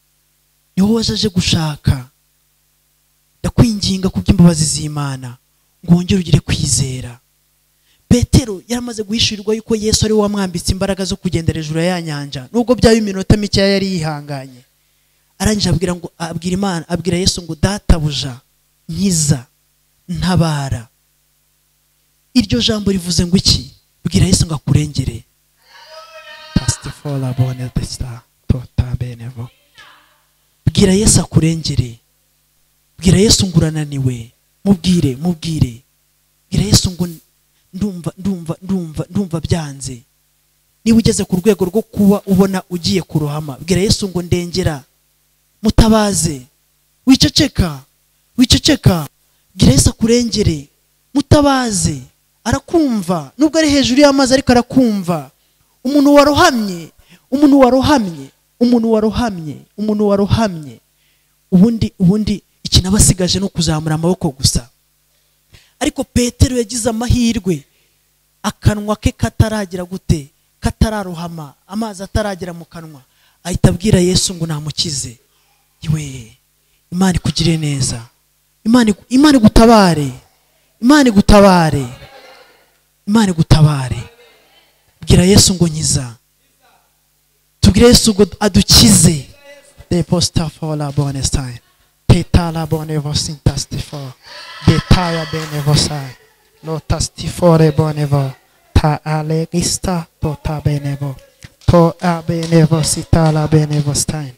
ni wowe waje aje gushaka ndakwinginga ku by'imbabazi z'imana ngo wongere ugire kwizera petero yaramaze guhishurirwa yuko yesu ari we wamwambitse imbaraga zo kugenda hejuru ya ya nyanja nubwo byaba iminota mikeya yari yihanganye arangije abwira ngo abwira imana abwira yesu ngo databuja nkiza ntabara iryo jambo rivuze ngo iki bwira yesu ngo akurengere pasitifora bone desita tota benevo bwira yesu akurengere bwira yesu ngo urananiwe mubwire mubwire bwira yesu ngo ndumva ndumva ndumva ndumva byanze niba ugeze ku rwego rwo kuba ubona ugiye kurohama bwira yesu ngo ndengera mutabaze wiceceka wiceceka bwira yesu akurengere mutabaze arakumva nubwo ari hejuru y'amazi ariko arakumva umuntu warohamye umuntu warohamye umuntu warohamye umuntu warohamye ubundi ubundi ikinabasigaje ni ukuzamura amaboko gusa ariko petero yagize amahirwe akanwa ke kataragira gute katararohama amazi ataragera mu kanwa ahita abwira yesu ngo namukize iwe imana ikugire neza imana igu- imana igutabare imana igutabare imana igutabare bwira yesu ngo nkiza tubwire yesu ngo adukize deposta for la bonne stein teta la bonne vos intastifo detaya bene vosai lo tastifore bone vo ta alegista to ta bene vo to a bene vosita la bene vostai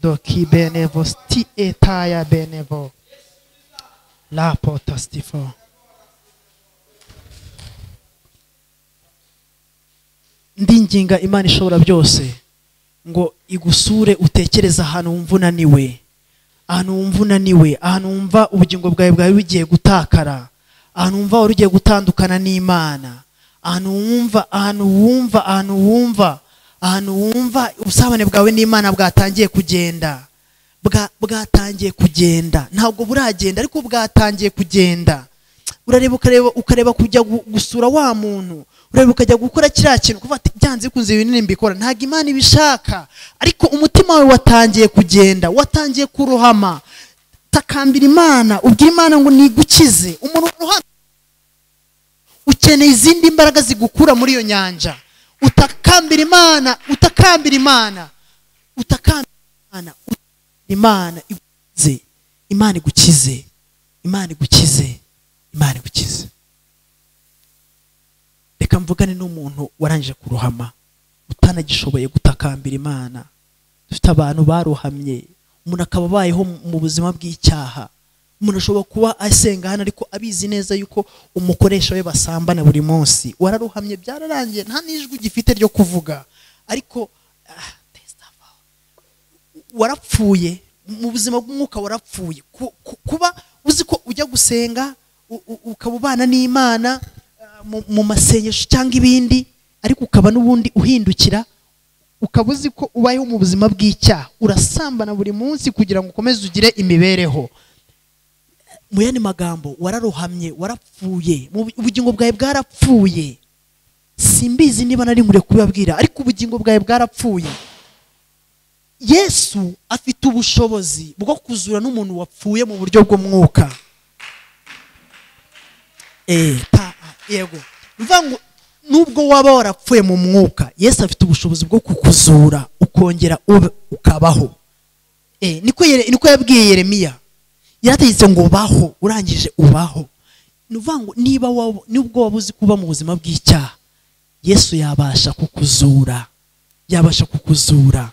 do ki bene vos ti etaya bene vo la potastifo ndinginga imana ishobora byose ngo igusure utekereze ahantu wumva unaniwe ahantu wumva unaniwe ahantu wumva ubugingo bwawe bwawe bugiye gutakara ahantu wumva wari ugiye gutandukana n'imana ahantu wumva ahantu wumva ahantu wumva ahantu wumva ubusabane bwawe n'imana bwatangiye kugenda Bwa- bwatangiye kugenda ntabwo buragenda ariko bwatangiye kugenda urareba ukareba ukareba kujya gu- gusura wa muntu urareba ukajya gukora kiriya kintu kuva ati byanze bikunze ibi binini mbikora ntabwo imana ibishaka ariko umutima wawe watangiye kugenda watangiye kurohama takambira imana ubwira imana ngo nigukize umuntu warohamye ukeneye izindi mbaraga zigukura muri iyo nyanja utakambira imana utakambira imana utakambira imana utakambira imana igukize imana igukize imana igukize imana igukize reka mvugane n'umuntu warangije kurohama utanagishoboye gutakambira imana dufite abantu barohamye umuntu akaba abayeho mu buzima bw'icyaha umuntu ashobora kuba asenga hano ariko abizi neza yuko umukoresha we basambana buri munsi wararohamye byararangiye nta n'ijwi gifite ryo kuvuga ariko ah, testa warapfuye mu buzima bw'umwuka warapfuye Ku- ku- kuba uzi ko ujya gusenga u- u- ukaba ubana n'imana ah, mu- mu masengesho cyangwa ibindi ariko ukaba n'ubundi uhindukira ukaba uzi ko ubayeho mu buzima bw'icyaha urasambana buri munsi kugira ngo ukomeze ugire imibereho mu yandi magambo wararohamye warapfuye mu bu- ubugingo bwawe bwarapfuye simbizi niba nari nkwiye kubibabwira ariko ubugingo bwawe bwarapfuye yesu afite ubushobozi bwo kuzura n'umuntu wapfuye mu buryo bw'umwuka Eh, ta yego mvuga ngo nubwo waba warapfuye mu mwuka yesu afite ubushobozi bwo kukuzura ukongera ube ukabaho Eh, niko Yere- niko yabwiye yeremiya yarategetse ngo baho urangije ubaho ni ukuvuga ngo niba waba- nubwo waba uzi kuba mu buzima bw'icyaha yesu yabasha kukuzura yabasha kukuzura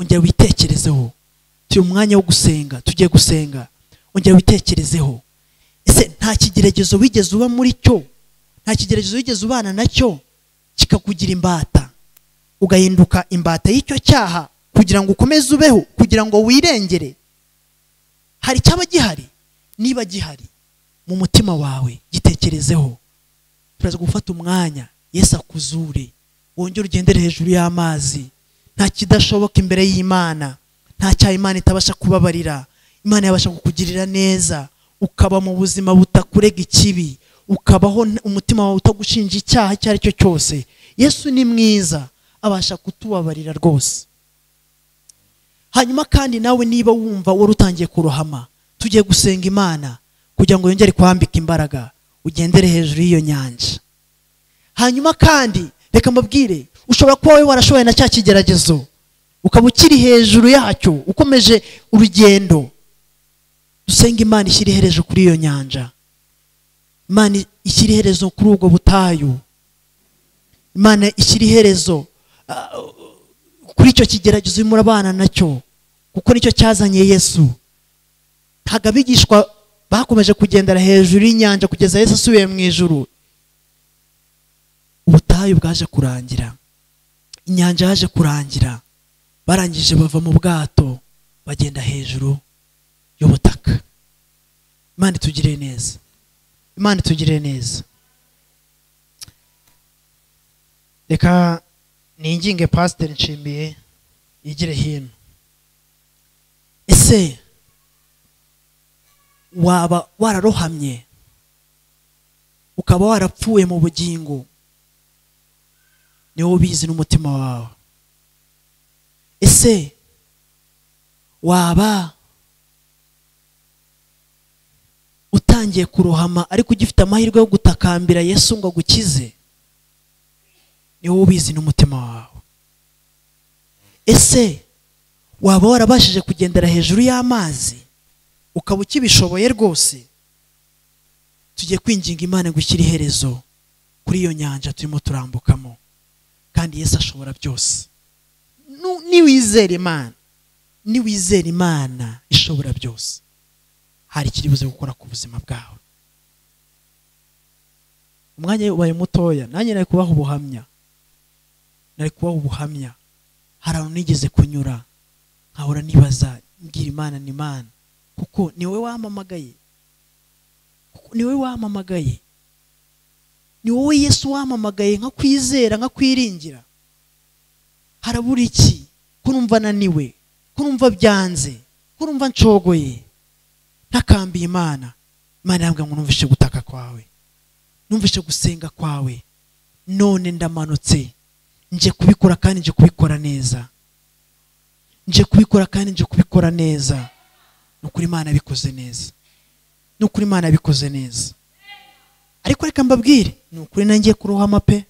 ongera witekerezeho turi mu mwanya wo gusenga tugiye gusenga ongera witekerezeho ese nta kigeragezo wigeze uba muri cyo nta kigeragezo wigeze ubana nacyo kikakugira imbata ugahinduka imbata y'icyo cyaha kugira ngo ukomeze ubeho kugira ngo wirengere hari cyaba gihari niba gihari mu mutima wawe gitekerezeho turaza gufata umwanya yesu akuzure wongere ugendere hejuru y'amazi nta kidashoboka imbere y'imana nta cyaha imana itabasha kubabarira imana yabasha kukugirira neza ukaba mu buzima butakurega ikibi ukabaho n- umutima wawe utagushinja icyaha icyo ari cyo cyose yesu ni mwiza abasha kutubabarira rwose hanyuma kandi nawe niba wumva wari utangiye kurohama tugiye gusenga imana kugira ngo yongere kuhambika imbaraga ugendere hejuru y'iyo nyanja hanyuma kandi reka mbabwire ushobora kuba wowe warashoboye na cya kigeragezo ukaba ukiri hejuru yacyo ukomeje urugendo dusenga imana ishyira iherezo kuri iyo nyanja imana ishyira iherezo kuri ubwo butayu imana ishyira iherezo kuri icyo kigeragezo urimo urabana nacyo kuko nicyo cyazanye yesu ntabwo abigishwa bakomeje kugendera hejuru y'inyanja kugeza yesu asubiye mu ijuru ubutayu bwaje kurangira inyanja yaje kurangira barangije bava mu bwato bagenda hejuru y'ubutaka imana itugire neza imana itugire neza reka ninginge pasiteri nshimiye yigire hino ese waba wararohamye ukaba warapfuye mu bugingo niwe ubizi n'umutima wawe ese waba utangiye kurohama ariko ugifite amahirwe yo gutakambira yesu ngo agukize ni wowe ubizi n'umutima wawe ese waba warabashije kugendera hejuru y'amazi ukaba ukibishoboye rwose tugiye kwinginga imana gushyira iherezo kuri iyo nyanja turimo turambukamo kandi yesu ashobora byose Nu- niwizera imana niwizera imana ishobora byose hari ikiri buze gukora ku buzima bwawe umwanya ubaye mutoya nanjye nari kubaha ubuhamya nari kubaha ubuhamya hari ahantu nigeze kunyura nkahora nibaza mbwira imana ni imana kuko ni wowe wampamagaye kuko ni wowe wampamagaye ni wowe yesu wampamagaye nka kwizera nka kwiringira harabura iki ko numva naniwe ko numva byanze ko numva nshogoye ntakambiye imana imana yambwira ngo numvishe gutaka kwawe numvishe gusenga kwawe none ndamanutse nje kubikora kandi nje kubikora neza nje kubikora kandi nje kubikora neza ni ukuri imana yabikoze neza ni ukuri imana yabikoze neza ariko reka mbabwire ni ukuri nangiye kurohama pe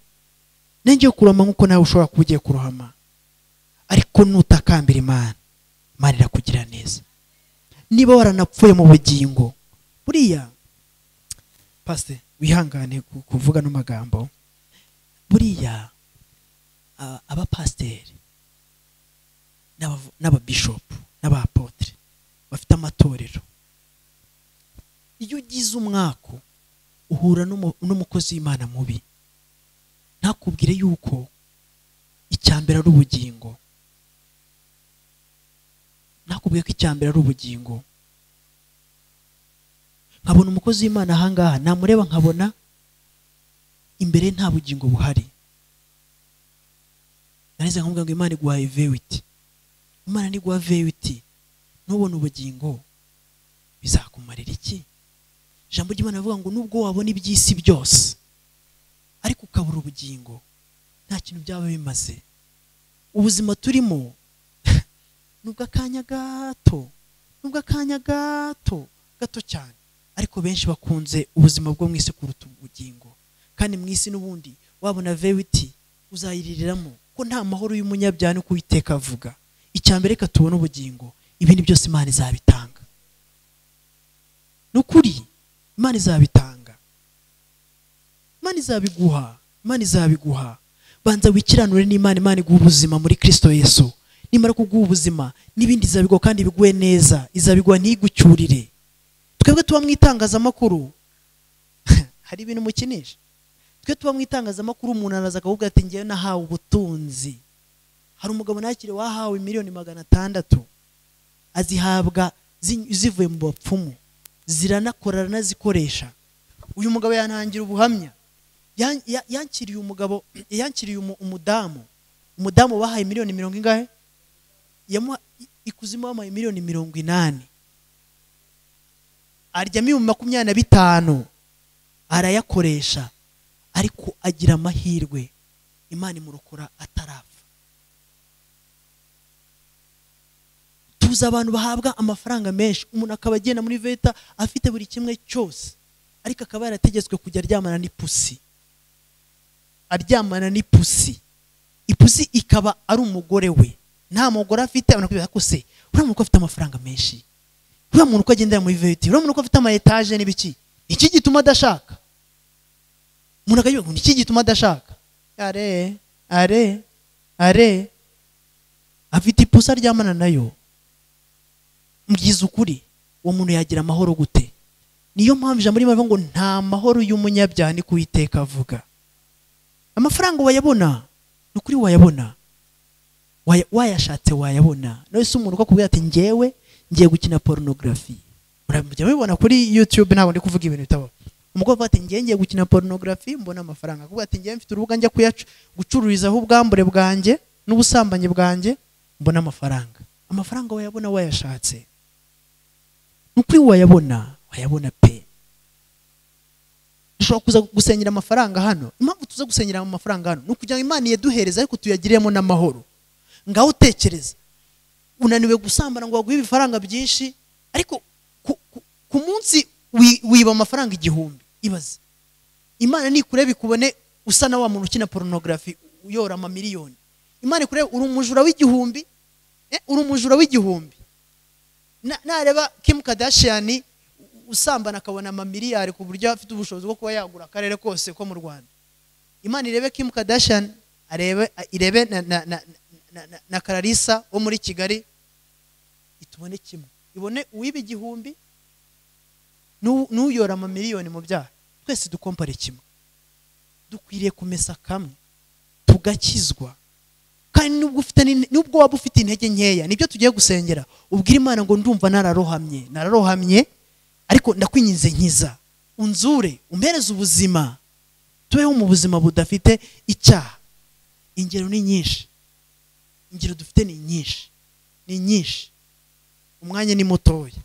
nangiye kurohama nk'uko nawe ushobora kuba ugiye kurohama ariko nutakambira imana imana irakugira neza niba waranapfuye mu bugingo buriya pasite wihangane ku- kuvuga ano magambo buriya a- abapasiteri n'abavu- n'ababishopu n'abapotere bafite amatorero iyo ugize umwaka uhura n'umu- n'umukozi w'imana mubi ntakubwire yuko icyambere ari ubugingo ntakubwire ko icyambere ari ubugingo nkabona umukozi w'imana ahangaha namureba nkabona imbere ye nta bugingo buhari narize nkamubwira ngo imana iguhaye vewiti imana niguha vewiti ntubone ubugingo bizakumarira iki ijambo ry'imana rivuga ngo nubwo wabona iby'isi byose ariko ukabura ubugingo nta kintu byaba bimaze ubuzima turimo nubwo akanya gato nubwo akanya gato gato cyane ariko benshi bakunze ubuzima bwo mu isi kuruta ubugingo kandi mu isi n'ubundi wabona vewiti uzayiririramo ko nta mahoro y'umunyabyaha niko uwiteka avuga icya mbere reka tubone ubugingo ibindi byose imana izabitanga ni ukuri imana izabitanga imana izabiguha imana izabiguha banza wikiranure n'imana imana iguha ubuzima muri kristo yesu nimara kuguha ubuzima n'ibindi izabigwa kandi biguwe neza izabigwa ntigucyurire twebwe tuba mu itangazamakuru hari ibintu mukinisha twe tuba mu itangazamakuru umuntu araza akavuga ati ngewe nahawe ubutunzi hari umugabo nakire wahawe miliyoni magana atandatu azihabwa zi- zivuye mu bapfumu ziranakora aranazikoresha uyu mugabo yanangira ubuhamya Yan- ya- yankiriye umugabo yankiriye umu- umudamu umudamu bahaye miliyoni mirongo ingahe yamuha i- ikuzimu bamuhaye miliyoni mirongo inani arya miliyoni makumyabiri na bitanu arayakoresha ariko agira amahirwe imana imurokora atarapfa tuzi abantu bahabwa amafaranga menshi umuntu akaba agenda muri veta afite buri kimwe cyose ariko akaba yarategetswe kujya aryamana n'ipusi aryamana n'ipusi ipusi ikaba ari umugore we nta mugore afite abantu ko se uriya muntu ko afite amafaranga menshi uriya muntu ko agendera muri veti uriya muntu ko afite ama etaje n'ibiki ni iki gituma adashaka umuntu akagira ngo ni iki gituma adashaka are are are afite ipusi aryamana nayo mbyiza ukuri uwo muntu yagira amahoro gute niyo mpamvu ijambo rimwe rivuga ngo nta mahoro y'umunyabyaha ni kuwiteka avuga amafaranga wayabona ni ukuri wayabona Waya- wayashatse wayabona nawe si umuntu ko akubwira ati ngewe ngiye gukina porunogarafi mujya mubibona kuri yutube ntabwo ndi kuvuga ibintu bitabaho umukobwa avuga ati ngewe ngiye gukina porunogarafi mbona amafaranga akubwira ati ngewe mfite urubuga njya kuyacu- gucururizaho ubwambure bwanjye n'ubusambanyi bwanjye mbona amafaranga amafaranga wayabona wayashatse ni ukuri wayabona wayabona pe dushobora kuza gusenyera amafaranga hano impamvu tuza gusenyera amafaranga hano ni ukugira ngo imana iyaduhereze ariko tuyagiremo n'amahoro ngaho utekereza unaniwe gusambana ngo baguhe ibifaranga byinshi ariko ku, ku, ku munsi wi- wiba amafaranga igihumbi ibaze imana nikureba ikubone usa na wa muntu ukina porunogarafi uyora amamiliyoni imana ikureba uri umujura w'igihumbi eh, uri umujura w'igihumbi Na- nareba kim kadashiyani usambana akabona amamiliyari ku buryo afite ubushobozi bwo kuba yagura akarere kose ko mu rwanda imana irebe kim kadashiyani arebe irebe na, na, na, na, na, na kararisa wo muri kigali itubone kimwe ibone uwiba igihumbi n'u- n'uyora amamiliyoni mu byaha twese dukompare kimwe dukwiriye kumesa kamwe tugakizwa kandi nubwo ufite n'in- nubwo waba ufite intege nkeya nibyo tugiye gusengera ubwira imana ngo ndumva nararohamye nararohamye ariko ndakwinyize nkiza unzure umpereze ubuzima tubeho mu buzima budafite icyaha ingero ni nyinshi ingero dufite ni nyinshi ni nyinshi umwanya ni mutoya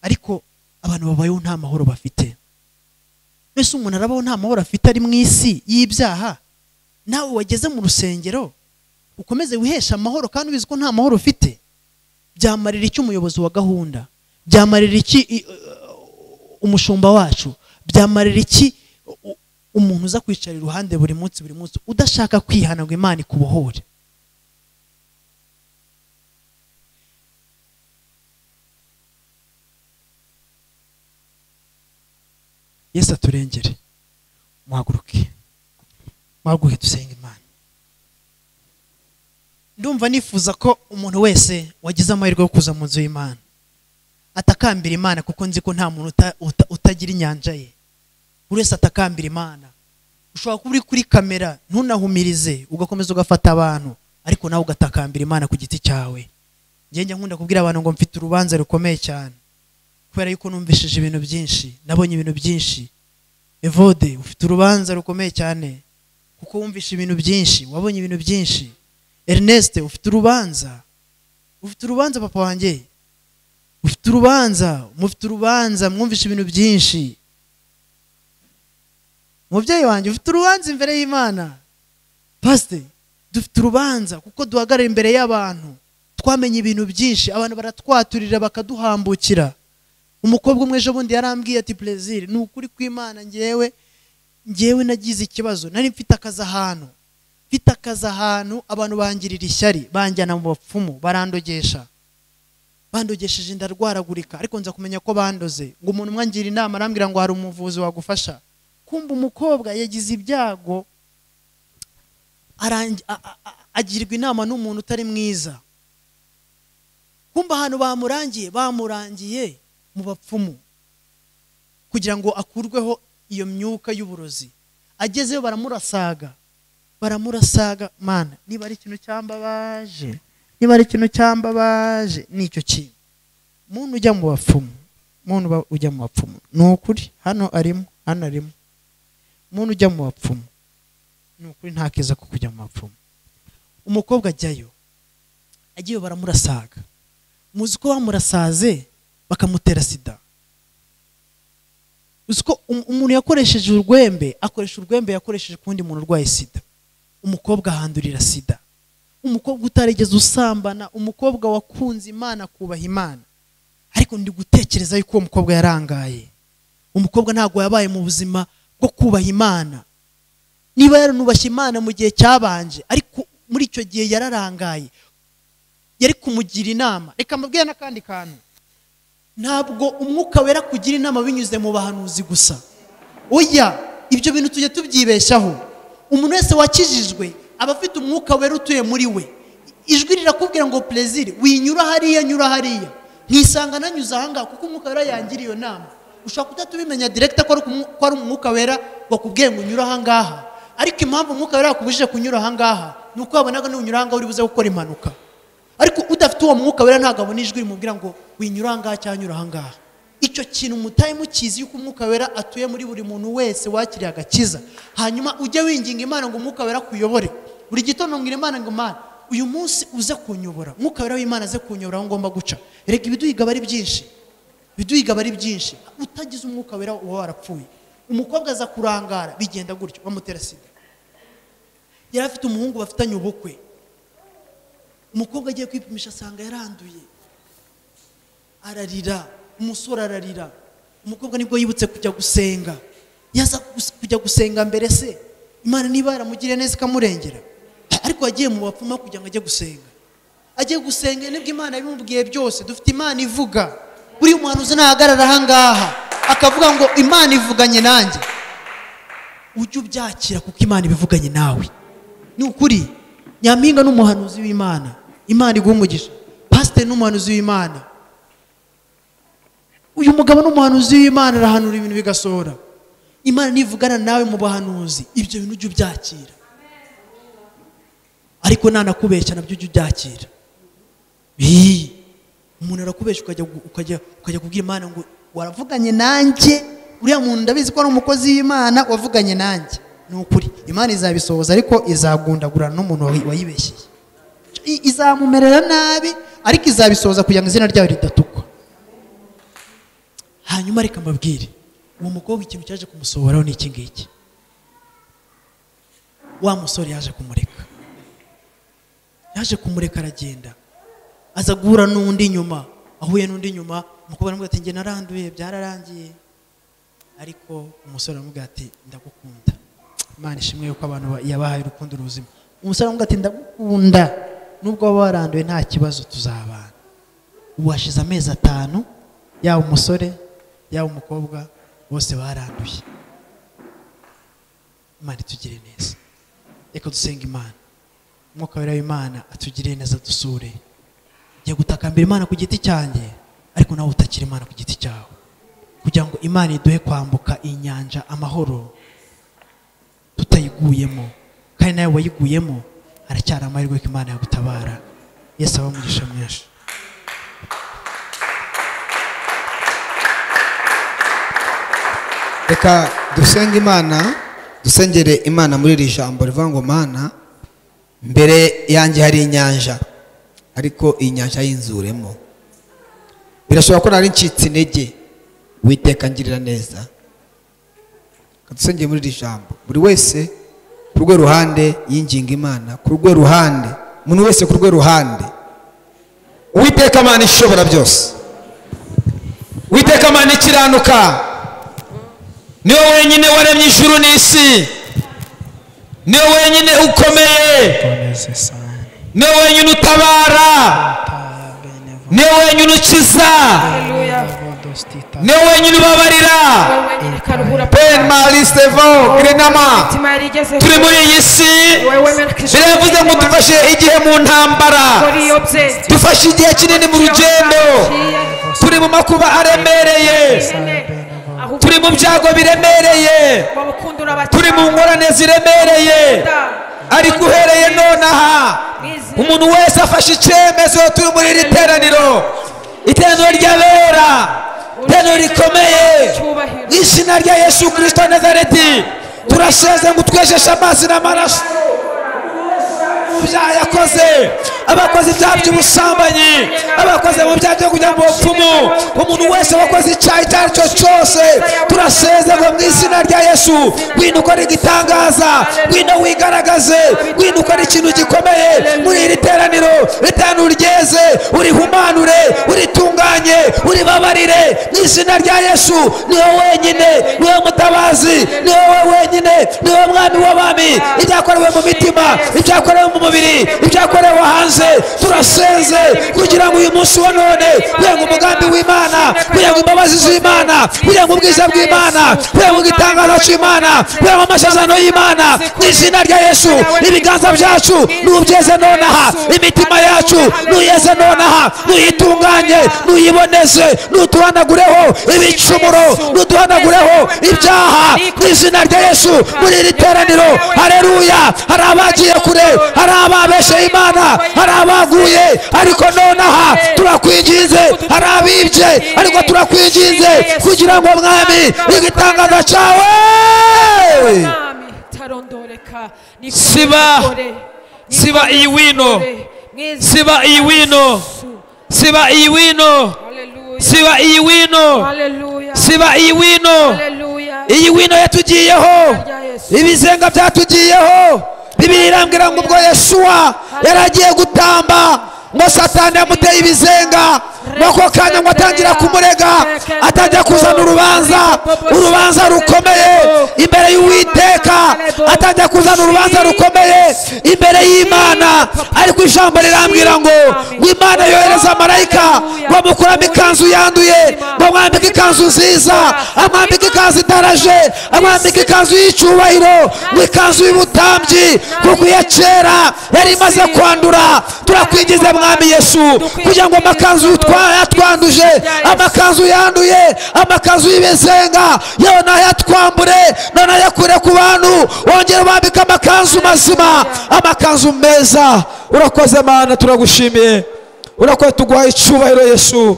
ariko abantu babayeho nta mahoro bafite mbese umuntu arabaho nta mahoro afite ari mu isi y'ibyaha nawe wageze mu rusengero ukomeze wiheshe amahoro kandi ubizi ko nta mahoro ufite byamarira iki umuyobozi wa gahunda byamarira iki i- umushumba wacu byamarira iki u- u- umuntu uza kwicara iruhande buri munsi buri munsi udashaka kwihana ngo imana ikubohore yesu aturengere muhaguruke muhaguruke dusenge imana ndumva nifuza ko umuntu wese wagize amahirwe yo kuza mu nzu y'imana atakambira imana kuko nzi ko nta muntu uta- uta- utagira inyanja ye buri wese atakambira imana ushobora kuba uri kuri kamera ntunahumirize ugakomeza ugafata abantu ariko nawe ugatakambira imana ku giti cyawe njye njya nkunda kubwira abantu ngo mfite urubanza rukomeye cyane kubera yuko numvishije ibintu byinshi nabonye ibintu byinshi evode ufite urubanza rukomeye cyane kuko wumvishe ibintu byinshi wabonye ibintu byinshi ernest ufite urubanza ufite urubanza papa wanjye ufite urubanza mufite urubanza mwumvishe ibintu byinshi mubyeyi wanjye ufite urubanza imbere y'imana pasite dufite urubanza kuko duhagarara imbere y'abantu twamenye ibintu byinshi abantu baratwaturira bakaduhambukira umukobwa umwe ejo bundi yarambwiye ati perezida ni ukuri kw'imana ngewe ngewe nagize ikibazo nari mfite akazi ahantu mfite akazi ahantu abantu bangirira ishyari banjyana mu bapfumu barandogesha bandogesheje ndarwaragurika ariko nza kumenya ko bandoze ngo umuntu umwangira inama arambwira ngo hari umuvuzi wagufasha kumva umukobwa yagize ibyago arangi- a- a- a- agirwa inama n'umuntu utari mwiza kumva ahantu bamurangiye bamurangiye mu bapfumu kugira ngo akurweho iyo myuka y'uburozi agezeyo baramurasaga baramurasaga mana niba ari ikintu cyambabaje niba ari ikintu cyambabaje nicyo kintu muntu ujya mu bapfumu muntu uba- ujya mu bapfumu ni ukuri hano arimo hano arimo muntu ujya mu bapfumu ni ukuri nta keza ko kujya mu bapfumu umukobwa ajyayo agiye baramurasaga muzi ko bamurasaze bakamutera sida uzi ko um- umuntu yakoresheje urwembe akoresha urwembe yakoresheje ku wundi muntu urwaye sida umukobwa ahandurira sida umukobwa utarigeze usambana umukobwa wakunze imana akubaha imana ariko ndi gutekereza yuko uwo mukobwa yarangaye umukobwa ntabwo yabaye mu buzima bwo kubaha imana niba yaranubashye imana mu gihe cyabanje ariko muri icyo gihe yararangaye yari kumugira inama reka mbabwire n'akandi kantu ntabwo umwuka wera kugira inama binyuze mu bahanuzi gusa oya ibyo bintu tujya tubyibeshaho umuntu wese wakijijwe aba afite umwuka wera utuye muri we ijwi rirakubwira ngo perezida winyura hariya nyura hariya ntisanga nanyuze ahangaha kuko umwuka wera yangira iyo nama ushobora kudahita ubimenya direkita ko ari umu- ko ari umwuka wera wakubwiye ngo unyure ahangaha ariko impamvu umwuka wera wakubujije kunyura ahangaha ni uko wabonaga nunyura ahangaha uri buze gukora impanuka ariko udafite uwo mwuka wera ntabwo abona ijwi rimubwira ngo winyura ahangaha cyangwa nyura ahangaha icyo kintu mutari mukizi yuko umwuka wera atuye muri buri muntu wese wakiriye agakiza hanyuma ujye winginga imana ngo umwuka wera akuyobore buri gitondo mbwira imana ngo imana uyu munsi uze kunyobora umwuka wera w'imana aze kunyobora aho ngomba guca reka ibiduhiga aba ari byinshi ibiduhiga aba ari byinshi utagize umwuka wera uba warapfuye umukobwa aza kurangara bigenda gutyo bamutera sida yari afite umuhungu bafitanye ubukwe umukobwa agiye kwipimisha asanga yaranduye ararira umusore ararira umukobwa nibwo yibutse kujya gusenga yaza gus- kujya gusenga mbere se imana niba yaramugiriye neza ikamurengera ariko yagiye mu bapfuma kugira ngo ajye gusenga agiye gusenga nibwo imana yabimubwiye byose dufite imana ivuga buriya umuhanuzi ntahagarara ahangaha akavuga ngo imana ivuganye nanjye ujye ubyakira kuko imana ibivuganye nawe ni ukuri nyampinga n'umuhanuzi w'imana imana iguha umugisha pasiteri n'umuhanuzi w'imana uyu mugabo n'umuhanuzi w'imana arahanura ibintu bigasohora imana nivugana nawe mu bahanuzi ibyo bintu ujye ubyakira ariko nanakubeshya nabyo ujye ubyakira Ii, umuntu arakubeshya ukajya gu- ukajya ukajya kubwira imana ngo waravuganye nanjye uriya muntu ndabizi ko ari umukozi w'imana wavuganye nanjye ni ukuri imana izabisohoza ariko izagundagurana n'umuntu wayi- wayibeshyeye I- izamumerera nabi ariko izabisohoza kugira ngo izina ryayo ridatukwa hanyuma reka mbabwire uwo mukobwa ikintu cyaje kumusohoraho ni iki ngiki wa musore yaje kumureka yaje kumureka aragenda aza guhura n'undi nyuma ahuye n'undi nyuma umukobwa aramubwira ati njye naranduye byararangiye ariko umusore aramubwira ati ndagukunda imana ishimwe yuko abantu ba- yabahaye urukundo ruzima umusore aramubwira ati ndagukunda nubwo waba waranduye nta kibazo tuzabana ubu hashize amezi atanu yaba umusore yaba umukobwa bose baranduye imana itugire neza reka dusenga imana umwuka wera w'imana atugire neza dusure njya gutakambira imana ku giti cyanjye ariko nawe utakira imana ku giti cyawe kugira ngo imana iduhe kwambuka inyanja amahoro tutayiguyemo kandi nawe wayiguyemo haracyari amahirwe ko imana yagutabara yesu aba umugisha mwinshi reka dusenge imana dusengere imana muri iri jambo rivuga ngo mana mbere yanjye hari inyanja ariko iyi nyanja yinzuremo birashobora ko nari ncitse intege witeka ngirira neza Reka dusengere muri iri jambo buri wese ku rwe ruhande yinginga imana ku rwe ruhande umuntu wese ku rwe ruhande uwiteka imana ishobora byose witeka mana ikiranuka niwe wenyine waremye ijuru n'isi niwe wenyine ukomeye mboneze sana niwe wenyine utabara tabenevo niwe wenyine ukiza dostita niwe wenyine ubabarira wenyine karuhura ben marisitevo grenama imitima yari igezeho turi muri iyi si wowe wemera Kristo biravuze ngo dufashe igihe mu ntambara muri iyo bye dufashe igihe kinini mu rugendo turi mu makuba aremereye ahubwo turi mu byago biremereye urukundo urabakira turi mu ngorane ziremereye ariko uhereye nonaha umuntu wese afashe icyemezo turi muri iri teraniro iteraniro ry'abera iteraniro rikomeye mu izina rya yesu kirisito wa nazareti turaseze ngo utwejeshe amazi n'amaraso ibyaha yakoze abakoze ibyaha by'ubusambanyi abakoze mu byaha byo kugira ngo bapfumu umuntu wese wakoze icyaha icyo ari cyo cyose turaseze ngo mu izina rya yesu wenda ukora igitangaza wenda wigaragaze wenda ukora ikintu gikomeye muri iri teraniro ritanu ryeze urihumanure uritunganye uribabarire mu izina rya yesu niwe wenyine niwe mutabazi niwe we wenyine niwe mwami w'abami ibyakorewe mu mitima ibyakorewe mu mubiri ibyakorewe hanze turasenze kugira ngo uyu munsi wa none kugira ngo umugambi w'imana kugira ngo imbabazi z'imana kugira ngo ubwiza bw'imana kugira ngo igitangazo cy'imana kugira ngo amasezerano y'imana mu izina rya yesu ibiganza byacu nubyeze nonaha imitima yacu nuyeze nonaha nuyitunganye nuyiboneze nutuhanagureho ibicumuro nuduhanagureho ibyaha mu izina rya yesu muri iri teraniro hareruya hari abagiye kure hari ababesheye imana hari abaguye ariko nonaha turakwinginze hari abibye ariko turakwinginze kugira ngo mwami igitangaza cyawe tarondoreka Siba- siba iyi wino. siba iyi wino siba iyi wino siba iyi wino siba iyi wino iyi wino yatugiyeho ibizenga byatugiyeho bibiri irambwira ngo ubwo yesuwa yari agiye gutamba ngo satani yamuteye ibizenga nuko kanya ngo atangira kumurega atangira kuzana urubanza urubanza rukomeye imbere y'uwiteka atangira kuzana urubanza rukomeye imbere y'imana ariko ijambo rirambwira ngo ngo imana yohereza marayika ngo amukuramo ikanzu yanduye ngo amwambike ikanzu nziza amwambike ikanzu itaraje amwambike ikanzu y'icyubahiro ngo ikanzu y'ubutambyi kuko iya kera yari imaze kwandura turakwigize mwami yesu kugira ngo amakanzu twa- yatwanduje amakanzu yanduye amakanzu y'ibizenga yewe ntayatwambure none ayakure ku bantu wongere ubambike amakanzu mazima amakanzu meza urakoze mana turagushimiye urakoze tuguhaye icyubahiro yesu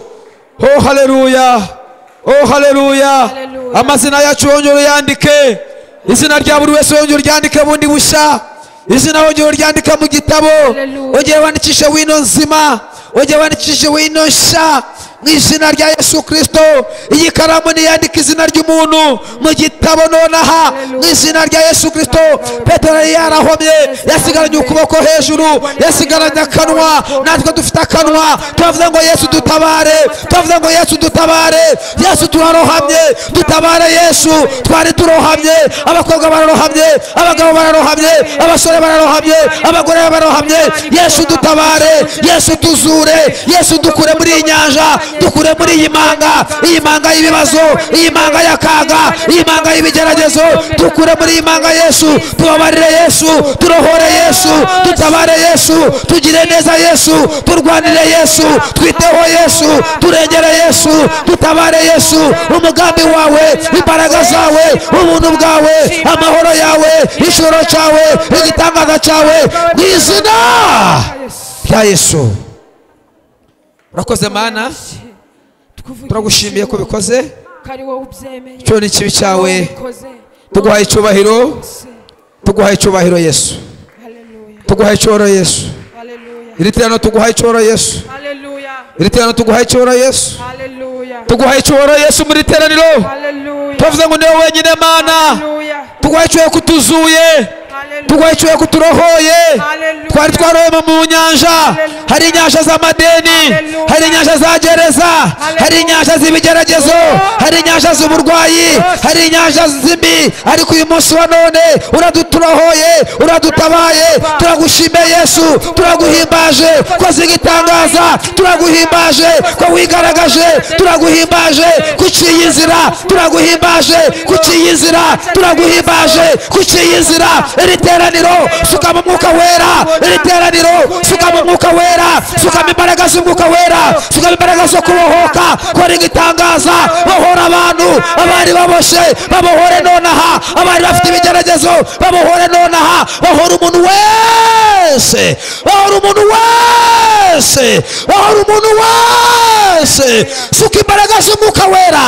oh haleluya oh haleluya Haleluya. amazina yacu wongere uyandike izina rya buri wese wongere uryandike bundi bushya izina wongere uryandike mu gitabo Haleluya. wongere wandikishe wino nzima wongere wandikishe wino nshya mu izina rya yesu kirisito iyi karamu niyandika izina ry'umuntu mu gitabo nonaha mu izina rya yesu kirisito petero yari yarahomye yasigaranye ukuboko hejuru yasigaranye akanwa natwe dufite akanwa turavuze ngo yesu dutabare turavuze ngo yesu dutabare yesu turarohamye dutabare yesu twari turohamye abakobwa bararohamye abagabo bararohamye abasore bararohamye abagore bararohamye yesu dutabare yesu tuzure yesu dukure muri iyi nyanja dukure muri iyi manga iyi manga y'ibibazo iyi manga y'akaga iyi manga y'ibigeragezo dukure muri iyi manga yesu tubabarire yesu turohore yesu dutabare yesu tugire neza yesu turwanire yesu twiteho yesu turengere yesu dutabare yesu umugambi wawe imbaraga zawe ubuntu bwawe amahoro yawe igishoro cyawe igitangaza cyawe mu izina rya yesu urakoze mana turagushimiye ko bikoze kari wowe ubyemeye cyo ni ikibi cyawe ubikoze tuguhaye icyubahiro tuguhaye icyubahiro yesu haleluya tuguhaye icyoro yesu haleluya iri terano tuguhaye icyoro yesu haleluya iri terano tuguhaye icyoro yesu haleluya tuguhaye icyubahiro yesu muri teraniro haleluya tuvuze ngo niwe wenyine mana haleluya tuguhaye icyubahiro kutuzuye turwaye icyuya kuturohoye Hallelujah. twari twaroma mu nyanja Hallelujah. hari inyanja z'amadeni Hallelujah. hari inyanja za gereza hari inyanja z'ibigeragezo hari inyanja z'uburwayi hari inyanja z'imbi ariko uyu munsi wa none uraduturohoye uradutabaye turagushimiye yesu turaguhimbaje ko zigitangaza turaguhimbaje ko wigaragaje turaguhimbaje kuciye inzira turaguhimbaje kuciye inzira turaguhimbaje kuciye inzira iri teraniro sukamo umwuka wera iri teraniro sukamo umwuka wera sukamo imbaraga z'umwuka wera sukamo imbaraga zo kubohoka kora igitangaza bohora abantu abari baboshe babohore nonaha abari bafite ibigeragezo babohore nonaha bohora umuntu wese bohora umuntu wese bohora umuntu wese suka imbaraga z'umwuka wera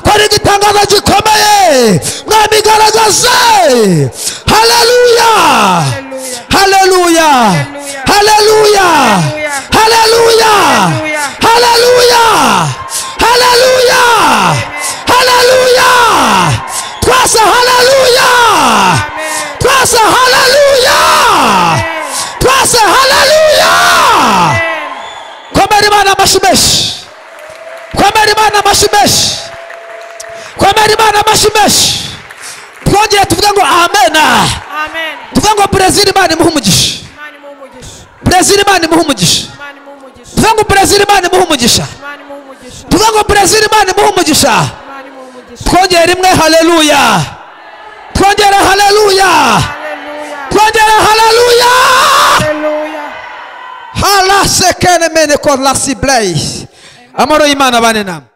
kora igitangaza gikomeye mwami garagaze haleluya haleluya haleluya haleluya haleluya haleluya haleluya twasa haleluya twasa haleluya twasa haleluya kwambara imana amashyi menshi kwambara imana amashyi menshi kwambara imana amashyi menshi twongere tuvuge ngo amena amen tuvuge ngo brezil imana imuhe umugisha imana imuhe umugisha brezil imana imuhe umugisha imana imuhe umugisha tuvuge ngo brezil imana imuhe umugisha tuvuge imana imuhe umugisha ngo brezil imana imuhe umugisha imana imuhe umugisha twongere rimwe haleluya twongere haleluya haleluya twongere haleluya haleluya halasekene mene korlasiblei amahoro y'imana abane namwe